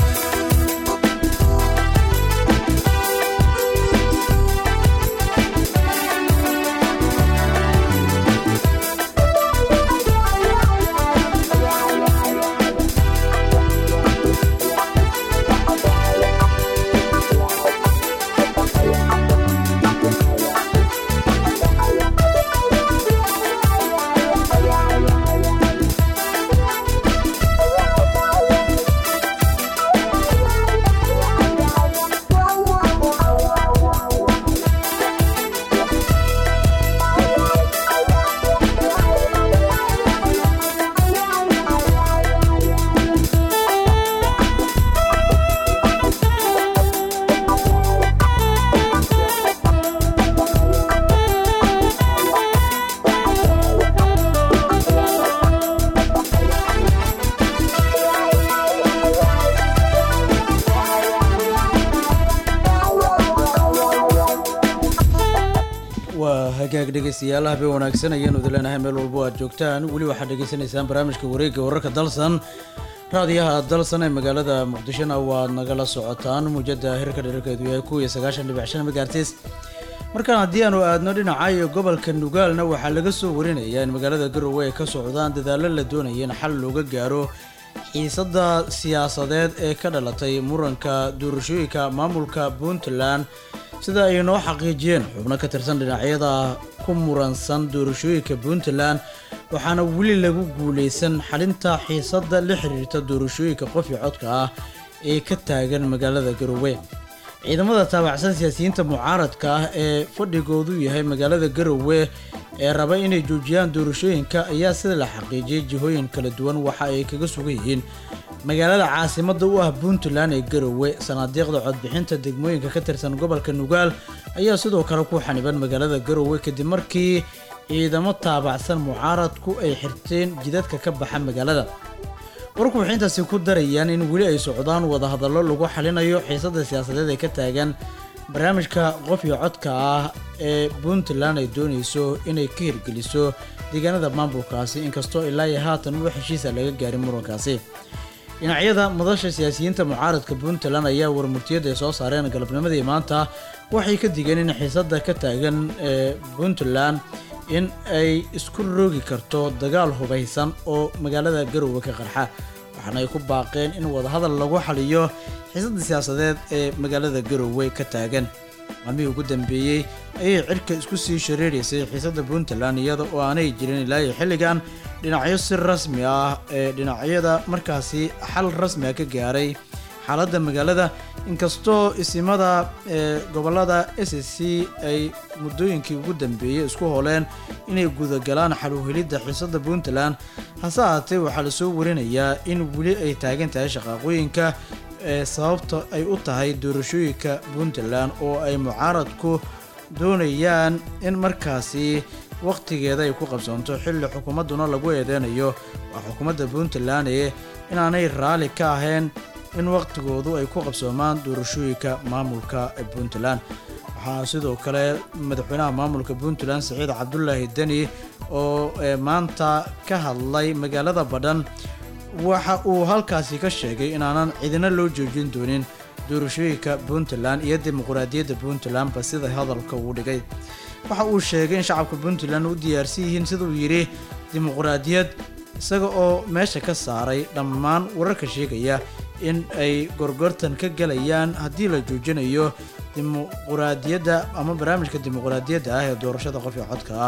waa hagaag dhegeystayaal habeen wanaagsan ayaanu idin leenahay meel walbo aad joogtaan weli waxaad dhegeysanaysaan barnaamijka wareegga wararka dalsan raadiyaha dalsan ee magaalada muqdishona waad nagala socotaan muujada hirka dherarkeedu yahay kuw iyo sagaashan dhibic shan megaartis markaan haddii aanu aadno dhinaca iyo gobolka nugaalna waxaa laga soo warinayaa in magaalada garowe ay ka socdaan dadaallo la doonaya in xal looga gaaro xiisadda siyaasadeed ee ka dhalatay muranka doorashooyinka maamulka puntland sida ay noo xaqiijiyeen xubno ka tirsan dhinacyada ku muransan doorashooyinka puntland waxaana weli lagu guuleysan xalinta xiisadda la xiriirta doorashooyinka qof iyo codka ah ee ka taagan magaalada garowe ciidamada taabacsan siyaasiyiinta mucaaradka ah ee fadhigoodu yahay magaalada garowe ee raba inay joojiyaan doorashooyinka ayaa sida la xaqiijiyay jihooyin kala duwan waxa ay kaga sugan yihiin magaalada caasimadda u ah puntland ee garowe sanaadiiqda codbixinta degmooyinka ka tirsan gobolka nugaal ayaa sidoo kale ku xaniban magaalada garowe kadib markii ciidamo taabacsan mucaaradku ay xirteen jidadka ka baxa magaalada warku waxay intaasi ku darayaan in weli ay socdaan wadahadallo lagu xalinayo xiisadda siyaasadeed ee ka taagan barnaamijka qof iyo codka ah ee puntland ay doonayso inay ka hirgeliso deegaanada maamulkaasi inkastoo ilaa iyo haatan wax heshiisa laga gaarin murankaasi dhinacyada madasha siyaasiyiinta mucaaradka puntland ayaa warmurtiyada ay soo saareen galabnimadii maanta waxay ka digeen in xiisadda ka taagan ee puntland in ay isku roogi karto dagaal hubaysan oo magaalada garowe ka qarxa waxaana ay ku baaqeen in wadahadal lagu xaliyo xiisadda siyaasadeed ee magaalada garowe ka taagan maalmihii ugu dambeeyey ayay cirka isku sii shareeraysay xiisadda puntland iyada oo aanay jirin ilaa iyo xilligan dhinacyo si rasmi ah ee dhinacyada markaasi xal rasmi ah ka gaaray xaaladda magaalada inkastoo isimada ee gobolada s c ay muddooyinkii ugu dambeeyey isku holeen inay gudagalaan xaluhelidda xiisadda puntland hase ahaatee waxaa lasoo warinayaa in weli ay taagan tahay shaqaaqooyinka ee sababta ay u tahay doorashooyinka puntland oo ay mucaaradku doonayaan in markaasi wakhtigeeda ay ku qabsoonto xilli xukuumadduna lagu eedeynayo waa xukuumadda puntland ee inaanay raalli ka ahayn in wakhtigoodu ay ku qabsoomaan doorashooyinka maamulka puntland waxaa sidoo kale madaxweynaha maamulka puntland saciid cabdulaahi deni oo maanta ka hadlay magaalada badhan waxa uu halkaasi ka sheegay inaanan cidina loo joojin doonin doorashooyinka puntland iyo dimuqraadiyadda puntlandba sida hadalka uu dhigay waxa uu sheegay in shacabka puntland u diyaarsan yihiin siduu yidhi dimuqraadiyad isaga oo meesha ka saaray dhammaan wararka sheegaya in ay gorgortan ka galayaan haddii la joojinayo dimuqraadiyadda ama barnaamijka dimuqraadiyadda ah ee doorashada qofka codka ah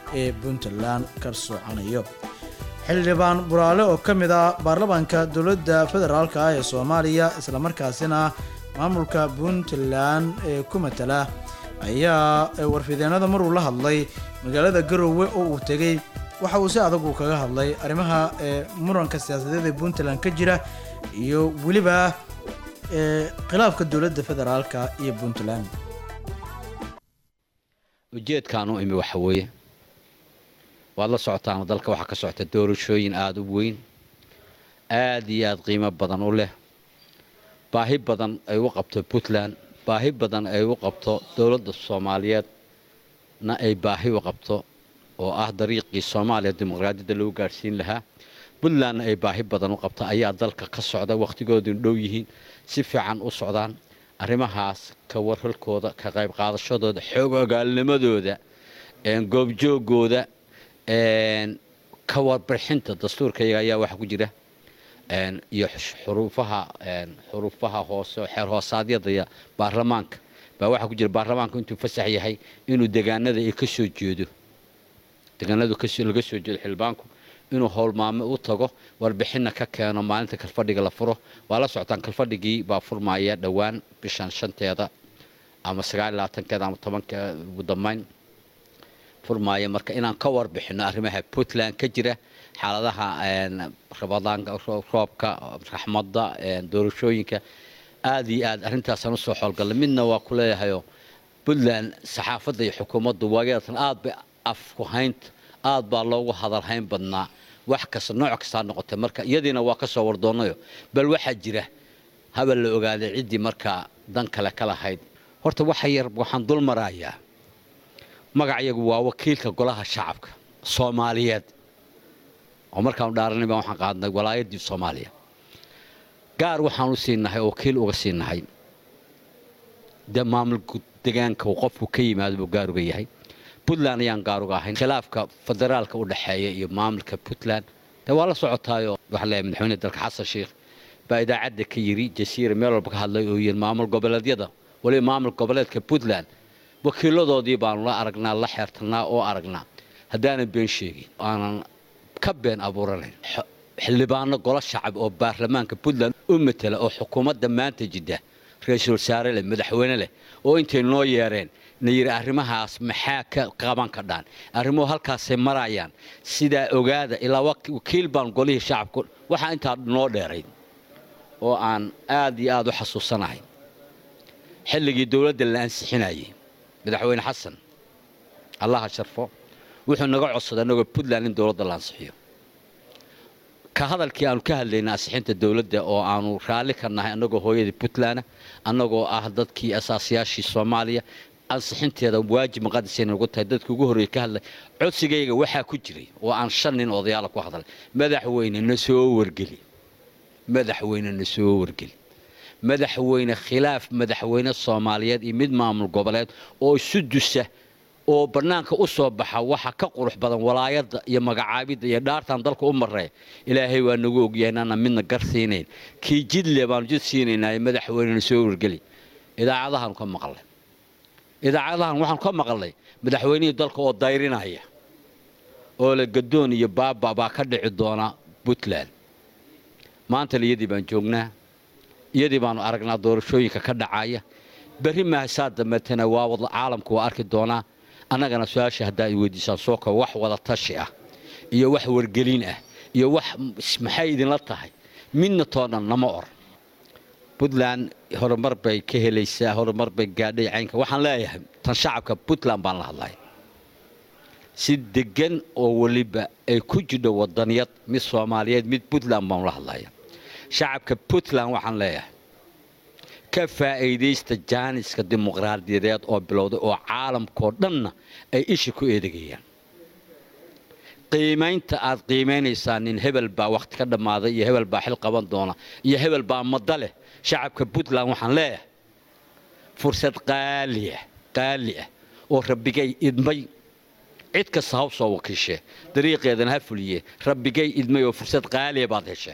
ee puntland ka socanayo xildhibaan buraale oo ka mid ah baarlamaanka dowladda federaalk ah ee soomaaliya islamarkaasina maamulka puntland ee ku matala ayaa warfideenada maruu la hadlay magaalada garowe oo uu tegey waxa uu si adag uu kaga hadlay arrimaha ee muranka siyaasadeed ee puntland ka jira iyo weliba ee khilaafka dowladda federaalka iyo puntland ujeedkaan u imi waxa weeye waad la socotaan dalka waxaa ka socota doorashooyin aada u weyn aada iyo aada qiimo badan u leh baahi badan ay u qabto puntland baahi badan ay u qabto dowladda soomaaliyeedna ay baahi u qabto oo ah dariiqii soomaaliya dimuqraadiyadda lagu gaadhsiin lahaa puntlandna ay baahi badan u qabto ayaa dalka ka socda wakhtigoodun dhow yihiin si fiican u socdaan arrimahaas ka warhalkooda ka qayb qaadashadooda xoog ogaalnimadooda goobjoogooda ka warbixinta dastuurkayaga ayaa waxaa ku jira iyo xuruufaha xuruufaha hoose xeer hoosaadyada baarlamaanka baa waxaa ku jira baarlamaanka intuu fasax yahay inuu degaanada ay ka soo jeedo degaanadu laga soo jeedo xildhibaanku inuu howlmaame u tago warbixinna ka keeno maalinta kalfadhiga la furo waa la socotaan kalfadhigii baa furmaya dhowaan bishan shanteeda ama sagaal labaatankeeda ama tobanka ugu dambeyn furmaaya marka inaan ka warbixino arrimaha puntland ka jira xaaladaha rabadaanka roobka raxmadda doorashooyinka aada iyo aad arrintaasaan usoo xoolgallay midna waa ku leeyahayoo puntland saxaafadda iyo xukuumaddu waageedatan aad bay afkuhaynta aad baa loogu hadalhayn badnaa wax kasta nooc kastaa noqotay marka iyadiina waa ka soo wardoonayo bal waxaa jira habal la ogaaday ciddii markaa dan kale ka lahayd horta waxa yar waxaan dul marayaa magacayagu waa wakiilka golaha shacabka soomaaliyeed oo markaanu dhaaranay baan waxaan qaadnay walaayadii soomaaliya gaar waxaan u siinahay oo wakiil uga siinahay dee maamul degaanka uu qofku ka yimaado buu gaar uga yahay puntland ayaan gaar uga ahayn khilaafka federaalka u dhexeeya iyo maamulka puntland dee waa la socotaayoo waxaa leeyahay madaxweyne dalka xasan sheikh baa idaacadda ka yiri jasiira meel walba ka hadlay oo yiri maamul goboleedyada waliba maamul goboleedka puntland wakiiladoodii baanu la aragnaa la xeertanaa oo aragnaa haddaanan been sheegin aanan ka been abuuranayn xildhibaano golo shacab oo baarlamaanka puntland u matela oo xukuumadda maanta jidda ra-iisul wasaare leh madaxweyne leh oo intay noo yeereen na yidhi arrimahaas maxaa ka qaban kadhaan arrimuhu halkaasay marayaan sidaa ogaada ilaa wakiil baan golihii shacabku waxaa intaa noo dheerayd oo aan aad iyo aad u xasuusanahay xilligii dowladda la ansixinayay madaxweyne xasan allaha sharfo wuxuu naga codsaday annagoo puntland in dowladda la ansixiyo ka hadalkii aanu ka hadlaynay ansixinta dowladda oo aanu raalli ka nahay annagoo hooyadii puntland annagoo ah dadkii asaasiyaashii soomaaliya ansixinteeda waajib maqadisay nagu tahay dadkii ugu horreeyey ka hadlay codsigayga waxaa ku jiray oo aan shan nin odayaala ku hadlay madaxweyne na soo wargeli madaxweyne na soo wargeli madaxweyne khilaaf madaxweyne soomaaliyeed iyo mid maamul goboleed oo isu dusa oo bannaanka u soo baxa waxa ka qurux badan walaayadda iyo magacaabidda iyo dhaartan dalka u marray ilaahay waa nagu ogyahay inaana midna gar siinayn kii jidle baanu jid siinaynaa madaxweynena soo wargeli idaacadahaanu ka maqlay idaacadahan waxaanu ka maqlay madaxweynihii dalka oo dayrinaya oo le gadoon iyo baaba baa ka dhici doona puntland maanta iyadii baan joognaa iyadii baanu aragnaa doorashooyinka ka dhacaya berri maahasaa dambeetana waa wada caalamku waa arki doonaa annagana su-aasha haddaa ay weydiisaan soo kaba wax wada tashi ah iyo wax wargelin ah iyo wax maxay idinla tahay midna toonan nama or puntland horumar bay ka helaysaa horumar bay gaadhay caynka waxaan leeyahay tan shacabka puntland baan la hadlaya si degan oo weliba ay ku jidho wadaniyad mid soomaaliyeed mid puntland baanu la hadlaya shacabka puntland waxaan leeyahay ka faa'iidaysta jaaniska dimuqraadiyadeed oo bilowday oo caalamkao dhanna ay isha ku eedegayaan qiimaynta aad qiimaynaysaan nin hebel baa wakhti ka dhammaaday iyo hebel baa xil qaban doona iyo hebel baa madda leh shacabka puntland waxaan leeyahay fursad qaaliah qaali ah oo rabbigay idmay cid kasta haw soo wakiishee dariiqeedana ha fuliye rabbigay idmay oo fursad qaaliya baad hesheen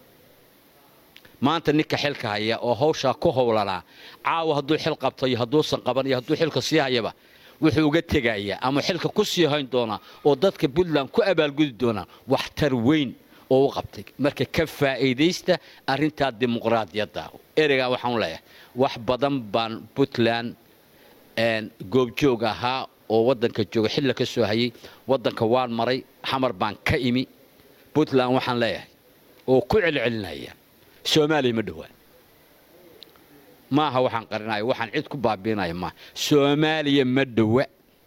maanta ninka xilka haya oo hawshaa ku howlanaa caawa hadduu xil qabto iyo hadduusan qaban iyo hadduu xilka sii hayaba wuxuu uga tegayaa ama xilka ku sii hayn doonaa oo dadka puntland ku abaalgudi doonaa waxtar weyn oo u qabtay marka ka faa'iidaysta arrintaa dimuqraadiyadda ereygaa waxaan leeyahay wax badan baan puntland goobjoog ahaa oo waddanka jooga xilla ka soo hayay waddanka waan maray xamar baan ka imi puntland waxaan leeyahay oo ku celcelinaya soomaaliya ma dhowaa maaha waxaan qarinaya waxaan cid ku baabiinaya maaha soomaaliya ma dhowa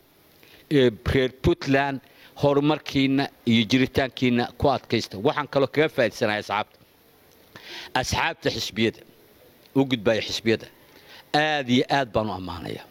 reer puntland horumarkiina iyo jiritaankiina ku adkaysta waxaan kaloo kaga faaidsanaya asxaabta asxaabta xisbiyada u gudbaya xisbiyada aad iyo aad baan u ammaanaya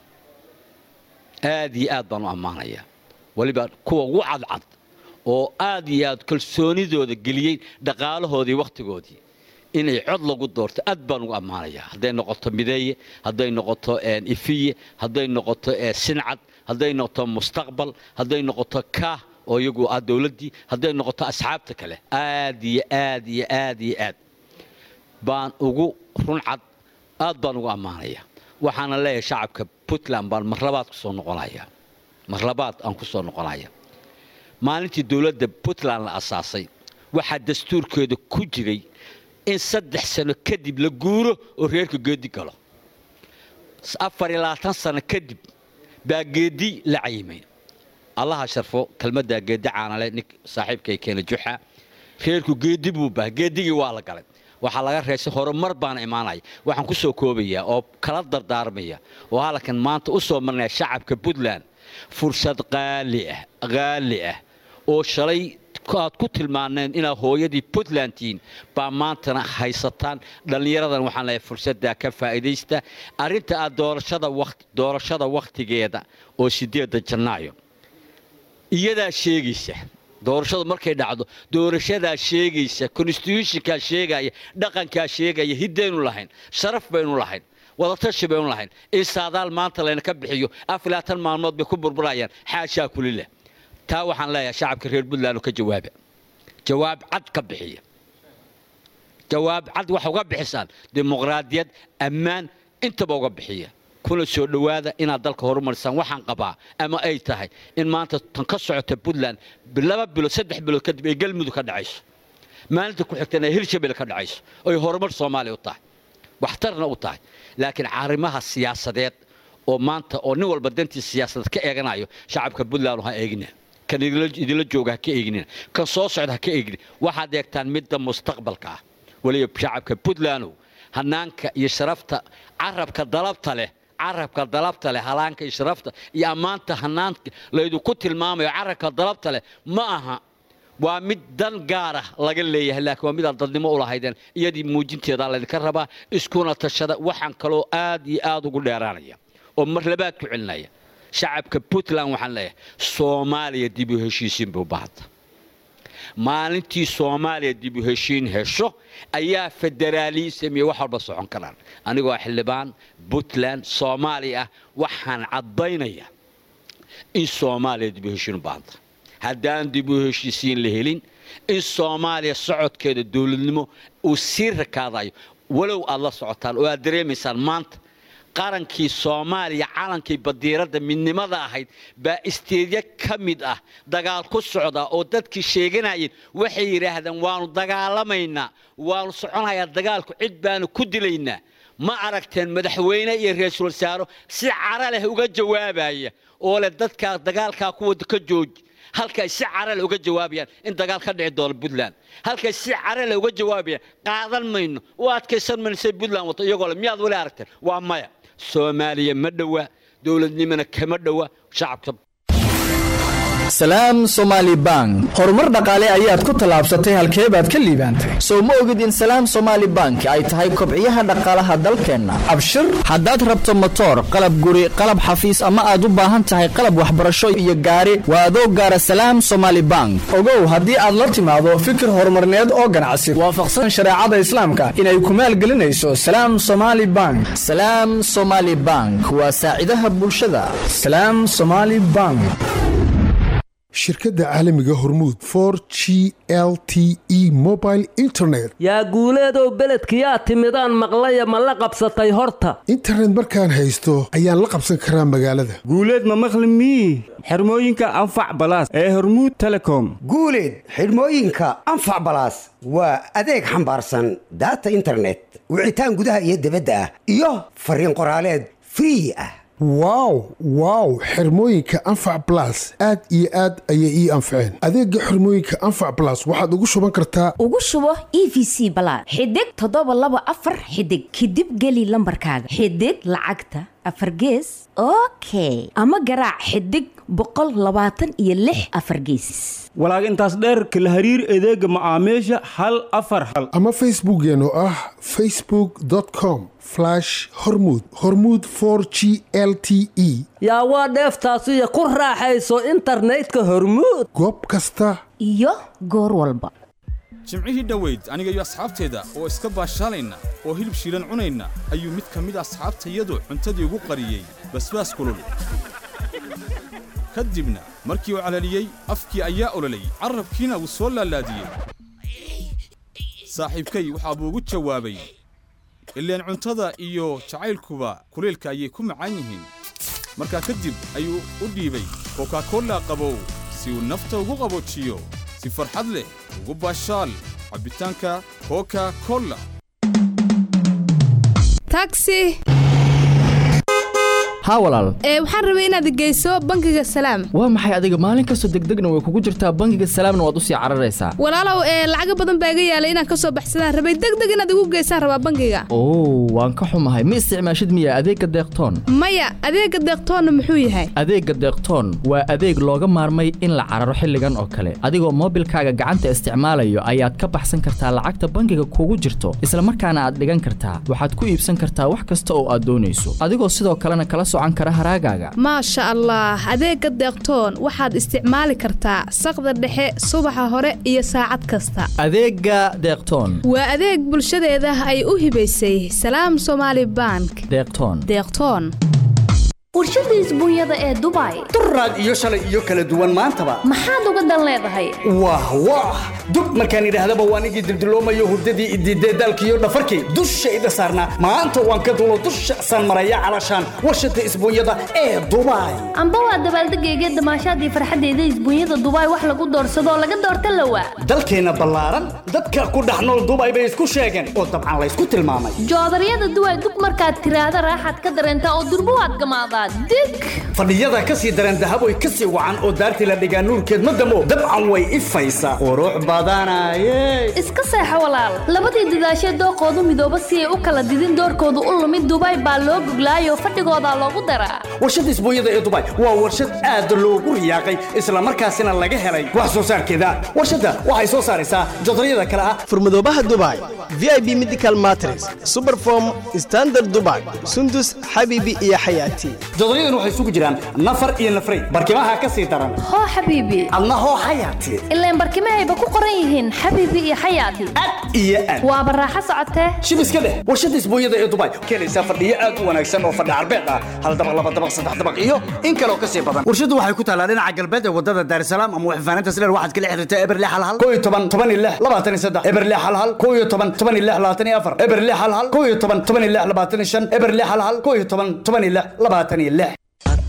aad iyo aad baan u ammaanaya weliba kuwa ugu cadcad oo aad iyo aad kalsoonidooda geliyey dhaqaalahoodii wakhtigoodii inay cod lagu doorto aad baan ugu ammaanayaa hadday noqoto mideeye hadday noqoto ifiye hadday noqoto sincad hadday noqoto mustaqbal hadday noqoto kaah oo iyagu ah dowladdii hadday noqoto asxaabta kale aad iyo aad iyo aad iyo aad baan ugu runcad aad baan ugu ammaanaya waxaana leeyahay shacabka puntland baan marlabaad kusoo noqonaya marlabaad aan ku soo noqonaya maalintii dowladda puntland la asaasay waxaa dastuurkeeda ku jiray in saddex sano kadib la guuro oo reerka geedi galo afar iyo labaatan sano kadib baa geedi la cayimay allaha sharfo kelmaddaa geedi caanale nin saaxiibkay keena juxa reerku geedi buu baha geedigii waa la galay waxaa laga reesay horumar baana imaanaya waxaan ku soo koobayaa oo kala dardaarmaya oo halkan maanta u soo marnaya shacabka puntland fursad qaali ah qaali ah oo shalay aad ku tilmaaneen inaad hooyadii puntland tihiin baa maantana haysataan dhallinyaradan waxaan leeyahay fursaddaa ka faa'iidaysta arrinta aad doorashada waqti doorashada wakhtigeeda oo sideedda janaayo iyadaa sheegaysa doorashadu markay dhacdo doorashadaa sheegaysa constitutionkaa sheegaya dhaqankaa sheegaya hiddaynu lahayn sharaf baynu lahayn wadatashi baynu lahayn in saadaal maanta layna ka bixiyo afar labaatan maalmood bay ku burburayaan xaashaa kulileh taa waxaan leeyahay shacabka reer puntland oo ka jawaaba jawaab cad ka bixiya jawaab cad waxa uga bixisaan dimuqraadiyad ammaan intaba uga bixiya kuna soo dhowaada inaad dalka horumarisaan waxaan qabaa ama ay tahay in maanta tan ka socota puntland laba bilood saddex bilood kadib ay galmudug ka dhacayso maalinta ku xigtana ay hirshabelle ka dhacayso oy horumar soomaaliya u tahay waxtarna u tahay laakiin arrimaha siyaasadeed oo maanta oo nin walba dantii siyaasadeed ka eeganayo shacabka puntland ha eegina kan idinla jooga ha ka eegnina kan soo socda ha ka eegni waxaad eegtaan midda mustaqbalka ah weliba shacabka puntlandow hanaanka iyo sharafta carabka dalabta leh carabka dalabta leh halaanka iyo sharafta iyo ammaanta hanaanka laydinku tilmaamayo carabka dalabta leh ma aha waa mid dan gaarah laga leeyahay laakiin waa midaad dadnimo u lahaydeen iyadii muujinteedaa laydinka rabaa iskuna tashada waxaan kaloo aad iyo aad ugu dheeraanaya oo mar labaad ku celinaya shacabka puntland waxaan leeyahay soomaaliya dib u heshiisiin buu baahanta maalintii soomaaliya dib u heshiin hesho ayaa federaalism iyo wax walba socon karaan anigoo xildhibaan puntland soomaaliya ah waxaan caddaynaya in soomaaliya dib u heshiin u baahanta haddaan dib u heshiisiin la helin in soomaaliya socodkeeda dowladnimo uu sii rakaadayo walow aad la socotaan oo aad dareemaysaan maanta qarankii soomaaliya calankii badiiradda midnimada ahayd baa isteedyo ka mid ah dagaal ku socda oo dadkii sheeganayeen waxay yidhaahdeen waanu dagaalamaynaa waanu soconayaa dagaalku cid baanu ku dilaynaa ma aragteen madaxweyne iyo ra-iisul wasaaro si cara leh uga jawaabaya oo leh dadkaa dagaalkaa kuwada ka jooji halkay si carale uga jawaabayaan in dagaal ka dhici doono puntland halkay si carale uga jawaabayaan qaadan mayno u adkaysan mayno say puntland wato iyagoo le miyaad weli aragteen waa maya soomaaliya ma dhowa dowladnimona kama dhowa shacabka salaam somaali bank horumar dhaqaale ayaad ku tallaabsatay halkee baad ka liibaantay sow ma ogid in salaam somaali bank ay tahay kobciyaha dhaqaalaha dalkeenna abshir haddaad rabto motoor qalab guri qalab xafiis ama aad u baahan tahay qalab waxbarasho iyo gaari waa adoo gaara salaam somaali bank ogow haddii aad la timaado fikir horumarneed oo ganacsi waafaqsan shareecada islaamka inay ku maalgelinayso salaam somaali bank salaam somaali bank waa saacidaha bulshada salaam somaali bank shirkadda caalamiga hormuud for g l t e mobile internet yaa guuleedow beledkiyaa timidaan maqlaya ma la qabsatay horta internet markaan haysto ayaan la qabsan karaa magaalada guuleed ma maqli mii xirmooyinka anfac balaas ee hormuud telecom guuleed xidhmooyinka anfac balaas waa adeeg xambaarsan daata internet wicitaan gudaha iyo dibadda ah iyo fariin qoraaleed free ah wow wow xirmooyinka anfac blas aad iyo aad ayay ii anfaceen adeega xirmooyinka anfac blas waxaad ugu shuban kartaa ugu shubo e v c balaad xidig toddoba laba afar xidig kadib geli lambarkaaga xidig lacagta afar gees okay ama garaac xidig boqol labaatan iyo lix afar gees walaag intaas dheerka la hariir adeega macaamiisha hal afar hal ama facebookeena oo ah facebook com hormud hormud g l t e yaa waa dheeftaasiyo ku raaxayso internetka hormuud goob kasta iyo goor walba jimcihii dhoweyd aniga iyo asxaabteeda oo iska baashaalayna oo hilib shiilan cunayna ayuu mid ka mid asxaabtayadu cuntadii ugu qariyey basbaas kulul ka dibna markii uu calaliyey afkii ayaa ololayy carrabkiina wuu soo laalaadiyey saaxiibkay waxaa buu ugu jawaabay ileen cuntada iyo jacaylkuba kulaylka ayay ku macaan yihiin markaa kadib ayuu u dhiibay kokakolla qabow si uu nafta ugu qaboojiyo si farxad leh ugu baashaal cabbitaanka koka kolla taxi haa walaal ee waxaan rabay inaad geyso bangiga salaam waa maxay adiga maalin kastoo degdegna way kugu jirtaa bangiga salaamna waad u sii cararaysaa walaalow ee lacago badan baa iga yaalay inaan ka soo baxsadaan rabay degdeg inaad igu geysaan rabaa bangiga oo waan ka xumahay ma isticmaashid miya adeegga deeqtoon maya adeegga deeqtoonna muxuu yahay adeegga deeqtoon waa adeeg looga maarmay in la cararo xilligan oo kale adigoo moobilkaaga gacanta isticmaalayo ayaad ka baxsan kartaa lacagta bangiga kugu jirto isla markaana aad dhigan kartaa waxaad ku iibsan kartaa wax kasta oo aad doonayso adigoo sidoo kalena kala socan kara haraagaaga maasha allah adeegga deeqtoon waxaad isticmaali kartaa saqda dhexe subaxa hore iyo saacad kasta adeegga deeqtoon waa adeeg bulshadeeda ay u hibaysay salaam somaali bank deeqtoon deeqtoon warshada isbuunyada ee dubai duraad iyo shalay iyo kala duwan maantaba maxaad uga dan leedahay wah wah dub markaan idhaahdaba waan igii dildiloomayo hurdadii idiidee daalkiiyo dhafarkii dushayda saarnaa maanta waan ka dulo dusha saan maraya calashaan warshada isbuunyada ee dubai amba waa dabaaldegayga damaashaadii farxaddeeda isbuunyada dubai wax lagu doorsadoo laga doorta lawa dalkeenna ballaaran dadka ku dhex nool dubai bay isku sheegeen oo dabcan laysku tilmaamay joodaryada duway dug markaad tiraahda raaxaad ka dareentaa oo durbo waad gamaadaa dig fadhiyada ka sii dareen dahaboy ka sii wacan oo daartii la dhigaa nuurkeed ma damo dabcan way ifaysaa qurux badanaye iska seexo walaal labadii dadaashee dooqoodu midooba si ay u kala didin doorkoodu u lumid dubai baa loo goglaayoo fadhigoodaa loogu daraa warshada isbuunyada ee dubai waa warshad aad loogu riyaaqay islamarkaasina laga helay wax soo saarkeeda warshadda waxay soo saaraysaa jodaryada kale ah furmadoobaha dubai vip medical matres superform standard dubai sundus xabiibi iyo xayaati jodoryadan waxay isugu jiraan nafar iyo nafray barkimaha ka sii daran hoo xabiibi adna hoo xayaati ilaan barkimahayba ku qoran yihiin xabiibi iyo xayaati iyo aad waa baraaxo socotee shib iska dheh warshada isbuunyada ee dubai keenaysaa fadhiyo aad u wanaagsan oo fadhi carbeed ah hal dabaq laba dabaq saddex dabaq iyo in kaloo ka sii badan warshadu waxay ku taalaa dhinaca galbeed ee wadada daarsalaam ama waxfaaninta sileer waxaad kala xiriirtaa eberle hal hal koo iyo toban toban iyo lix labaatan iyo saddex eberle hal hal koo iyo toban toban iyo lix labaatan iyo afar eberle hal hal koo iyo toban toban iyo lix labaatan iyo shan eberle hal hal koo iyo toban toban iyo lix labaatan iyo lix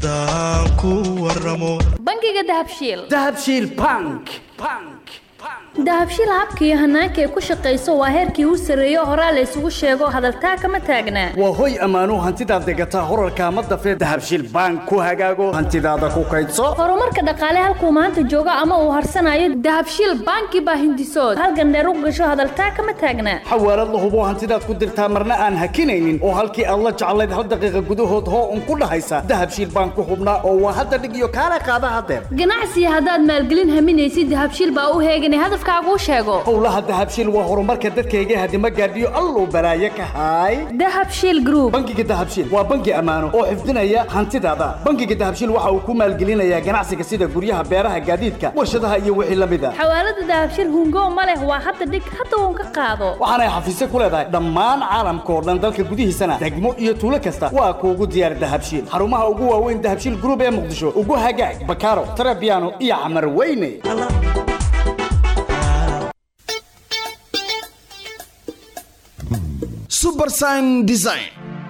bangiga dahabshiil dahabshiil bank dahabshiil habka iyo hanaanka ay ku shaqayso waa heerkii u sarreeyo horaa la isugu sheego hadaltaa kama taagnaa waa hoy ammaanuu hantidaad degataa horarkaa ma dafee dahabshiil bank ku hagaago hantidaada ku kaydso horumarka dhaqaale halkuu maanta joogo ama uu harsanayo dahabshiil banki baa hindisood halgandheer u gasho hadaltaa kama taagnaa xawaalad la hubo hantidaad ku dirtaa marna aan hakinaynin oo halkii aad la jeclayd hal daqiiqa gudahood hoo un ku dhahaysa dahabshiil bank ku hubnaa oo waa hadda dhig iyo kaala qaada hadeer ganacsiga haddaad maalgelin haminaysid dahabshiil baa u heeganay hadaf afkaaguu sheego howlaha dahabshiil waa horumarka dadkayga hadima gaadhiyo alluu balaaye ka haay dahabshiil group bangiga dahabshiil waa bangi ammaano oo xifdinaya hantidaada bangiga dahabshiil waxa uu ku maalgelinayaa ganacsiga sida guryaha beeraha gaadiidka warshadaha iyo wixii la mid a xawaalada dahabshiil hungo ma leh waa hadda dhig hadda uun ka qaado waxaanay xafiisyo ku leedahay dhammaan caalamka oo dhan dalka gudihiisana degmo iyo tuulo kasta waa kuugu diyaar dahabshiil xarumaha ugu waaweyn dahabshiil group ee muqdisho ugu hagaag bakaaro tarabiano iyo camar weyne subersign design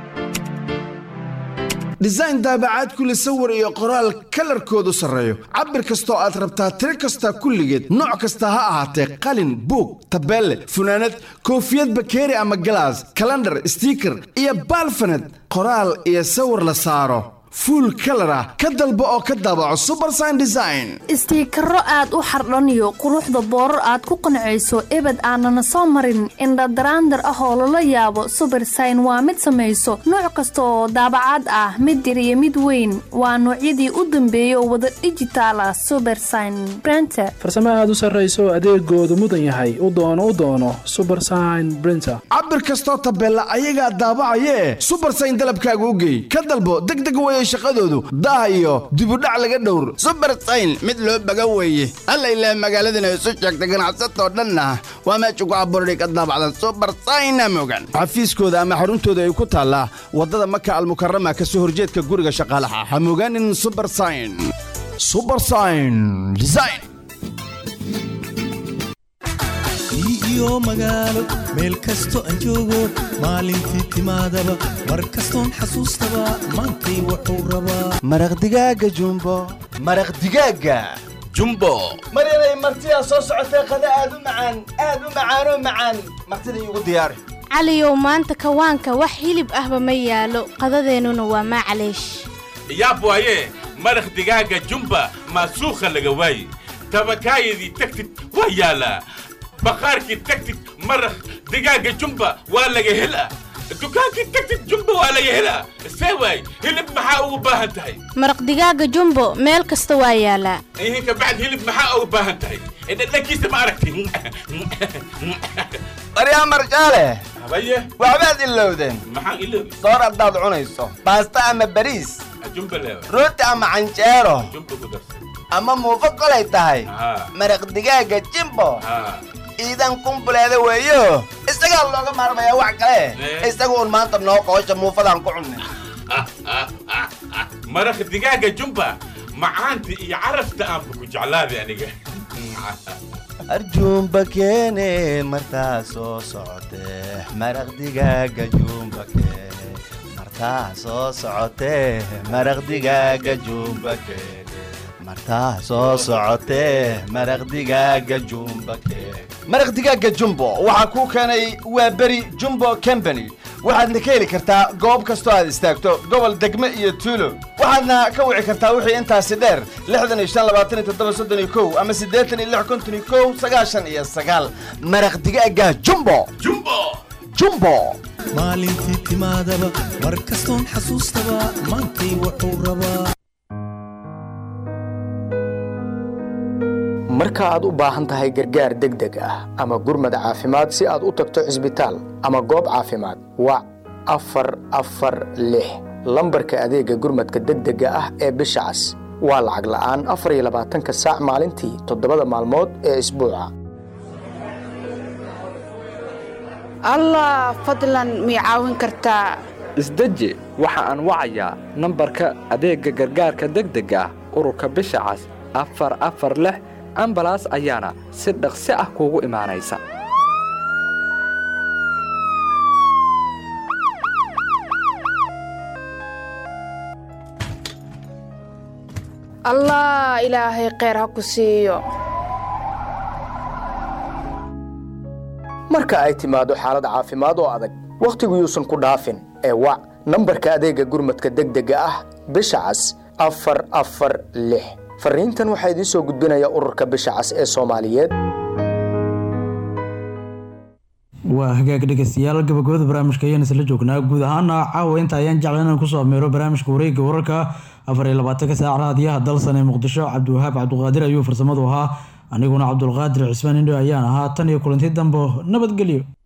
design daabacaad kule sawir iyo qoraal kalarkoodu sarreeyo cabir kastoo aad rabtaa tiro kasta kulligeed nooc kasta ha ahaatee qalin buug tabeelle funaanad koofiyad bakeeri ama galaas kalandhar stiiker iyo baalfaned qoraal iyo sawir la saaro fuul kalar ah ka dalbo oo ka daabaco subersign design istiikaro aad u xardhaniyo quruxda boorar aad ku qancayso ebed aanana soo marin indhadaraandar ah oo lala yaabo subersign waa mid samayso nooc kasta oo daabacaad ah mid yar iyo mid weyn waa noocyadii u dambeeyay oo wada dhijitaal ah subersign brenter farsamo aad u sarrayso adeegoodu mudan yahay u doono u doono subersign brinter cabir kastoo tabeella ayagaa daabacayee subersign dalabkaaga u geey ka dalbo degdeg weye shaqadoodu daah iyo dibudhac laga dhowr subersayn mid loo baga weeye alla ilaa magaaladana isu sheegta ganacsatoo dhanna waa meesha ku abuurani ka daabacdan subersayna mogan xafiiskooda ama xaruntooda ay ku taallaa waddada maka almukarama ka soo horjeedka guriga shaqaalaha ha mogaanin subersign subersign design iyo magaalo meel kasto aan joogo maalintii timaadaba mar kastoon xasuustaba maantay wuxuu rabaa maraq digaaga jumbo maraq digaaga jumbo maryanay martidaa soo socotee qada aad u macaan aad u macaanoo macaan martida iigu diyaari caliyow maanta kawaanka wax hilib ahba ma yaalo qadadeennuna waa maacaleesh yaab waaye maraq digaaga jumba maasuukha laga waaye tabakaayadii tagtid waa yaalaa bakhaarkii tagtid maraq digaaga jumba waa laga helaa dukaankii tagtid jumba waa laga helaa see waay hilib maxaa ugu baahan tahay maraq digaaga jumbo meel kasta waa yaalaa ihin kabacd hilib maxaa ugu baahan tahay dhadhankiisa ma aragti baryaa marjaale habaye waxbaad ilowdeen maxaan iloobi soor haddaad cunayso baasta ama bariis jumba leewa rooti ama canjeero jumba ku darsan ama muufo kolay tahay haa maraq digaaga jimbo haa iidan kumbuleeda weeyo isagaa looga maarmayaa wax kale isagu un maanta noo qoosha muufadaan ku cunnay maraq digaaga jumba macaanta iyo carafta aanba ku jeclaaday aniga arjuumba keene martaa soo socotee maraq digaaga juumba keene martaa soo socotee maraq digaaga juumba keene martaa soo socotee maraq digaaga juumba keene maraq digaaga jumbo waxaa kuu keenay waa beri jumbo company waxaadna ka heli kartaa goob kastoo aad istaagto gobol degme iyo tuulo waxaadna ka wici kartaa wixii intaasi dheer lixdan iyo shan labaatan iyo toddoba soddon iyo kow ama siddeetan iyo lix konton iyo kow sagaashan iyo sagaal maraq digaaga jumbo jumbo jumbo maalintii timaadaba mar kastoon xasuustaba maantay wuxuu rabaa marka aad u baahan tahay gargaar degdeg ah ama gurmad caafimaad si aad u tagto cisbitaal ama goob caafimaad wac afar afar lix lambarka adeegga gurmadka degdega ah ee bisha cas waa lacag la'aan afar iyo labaatanka saac maalintii toddobada maalmood ee isbuuca allah fadlan mii caawin kartaa isdeji waxa aan wacayaa nambarka adeegga gargaarka degdega ah ururka bisha cas afar afar lix ambalaas ayaana si dhaqsi ah kuugu imaanaysa allah ilaahay kheyr ha ku siiyo marka ay timaado xaalad caafimaad oo adag wakhtigu yuusan ku dhaafin ee wac nambarka adeegga gurmadka degdega ah bisha cas afar afar lix fariintan waxaa idiin soo gudbinaya ururka bisha cas ee soomaaliyeed waa hagaag dhegeystayaal gabagabada barnaamijka ayaan isla joognaa guud ahaana caawa inta ayaan jeclan inaan kusoo ameero barnaamijka wareegga wararka afar iyo labaatanka saac raadiyaha dalsan ee muqdisho cabdiwahaab cabdiqaadir ayuu farsamadu ahaa aniguna cabdulqaadir cismaan indho ayaan ahaa tan iyo kulanti dambo nabadgelyo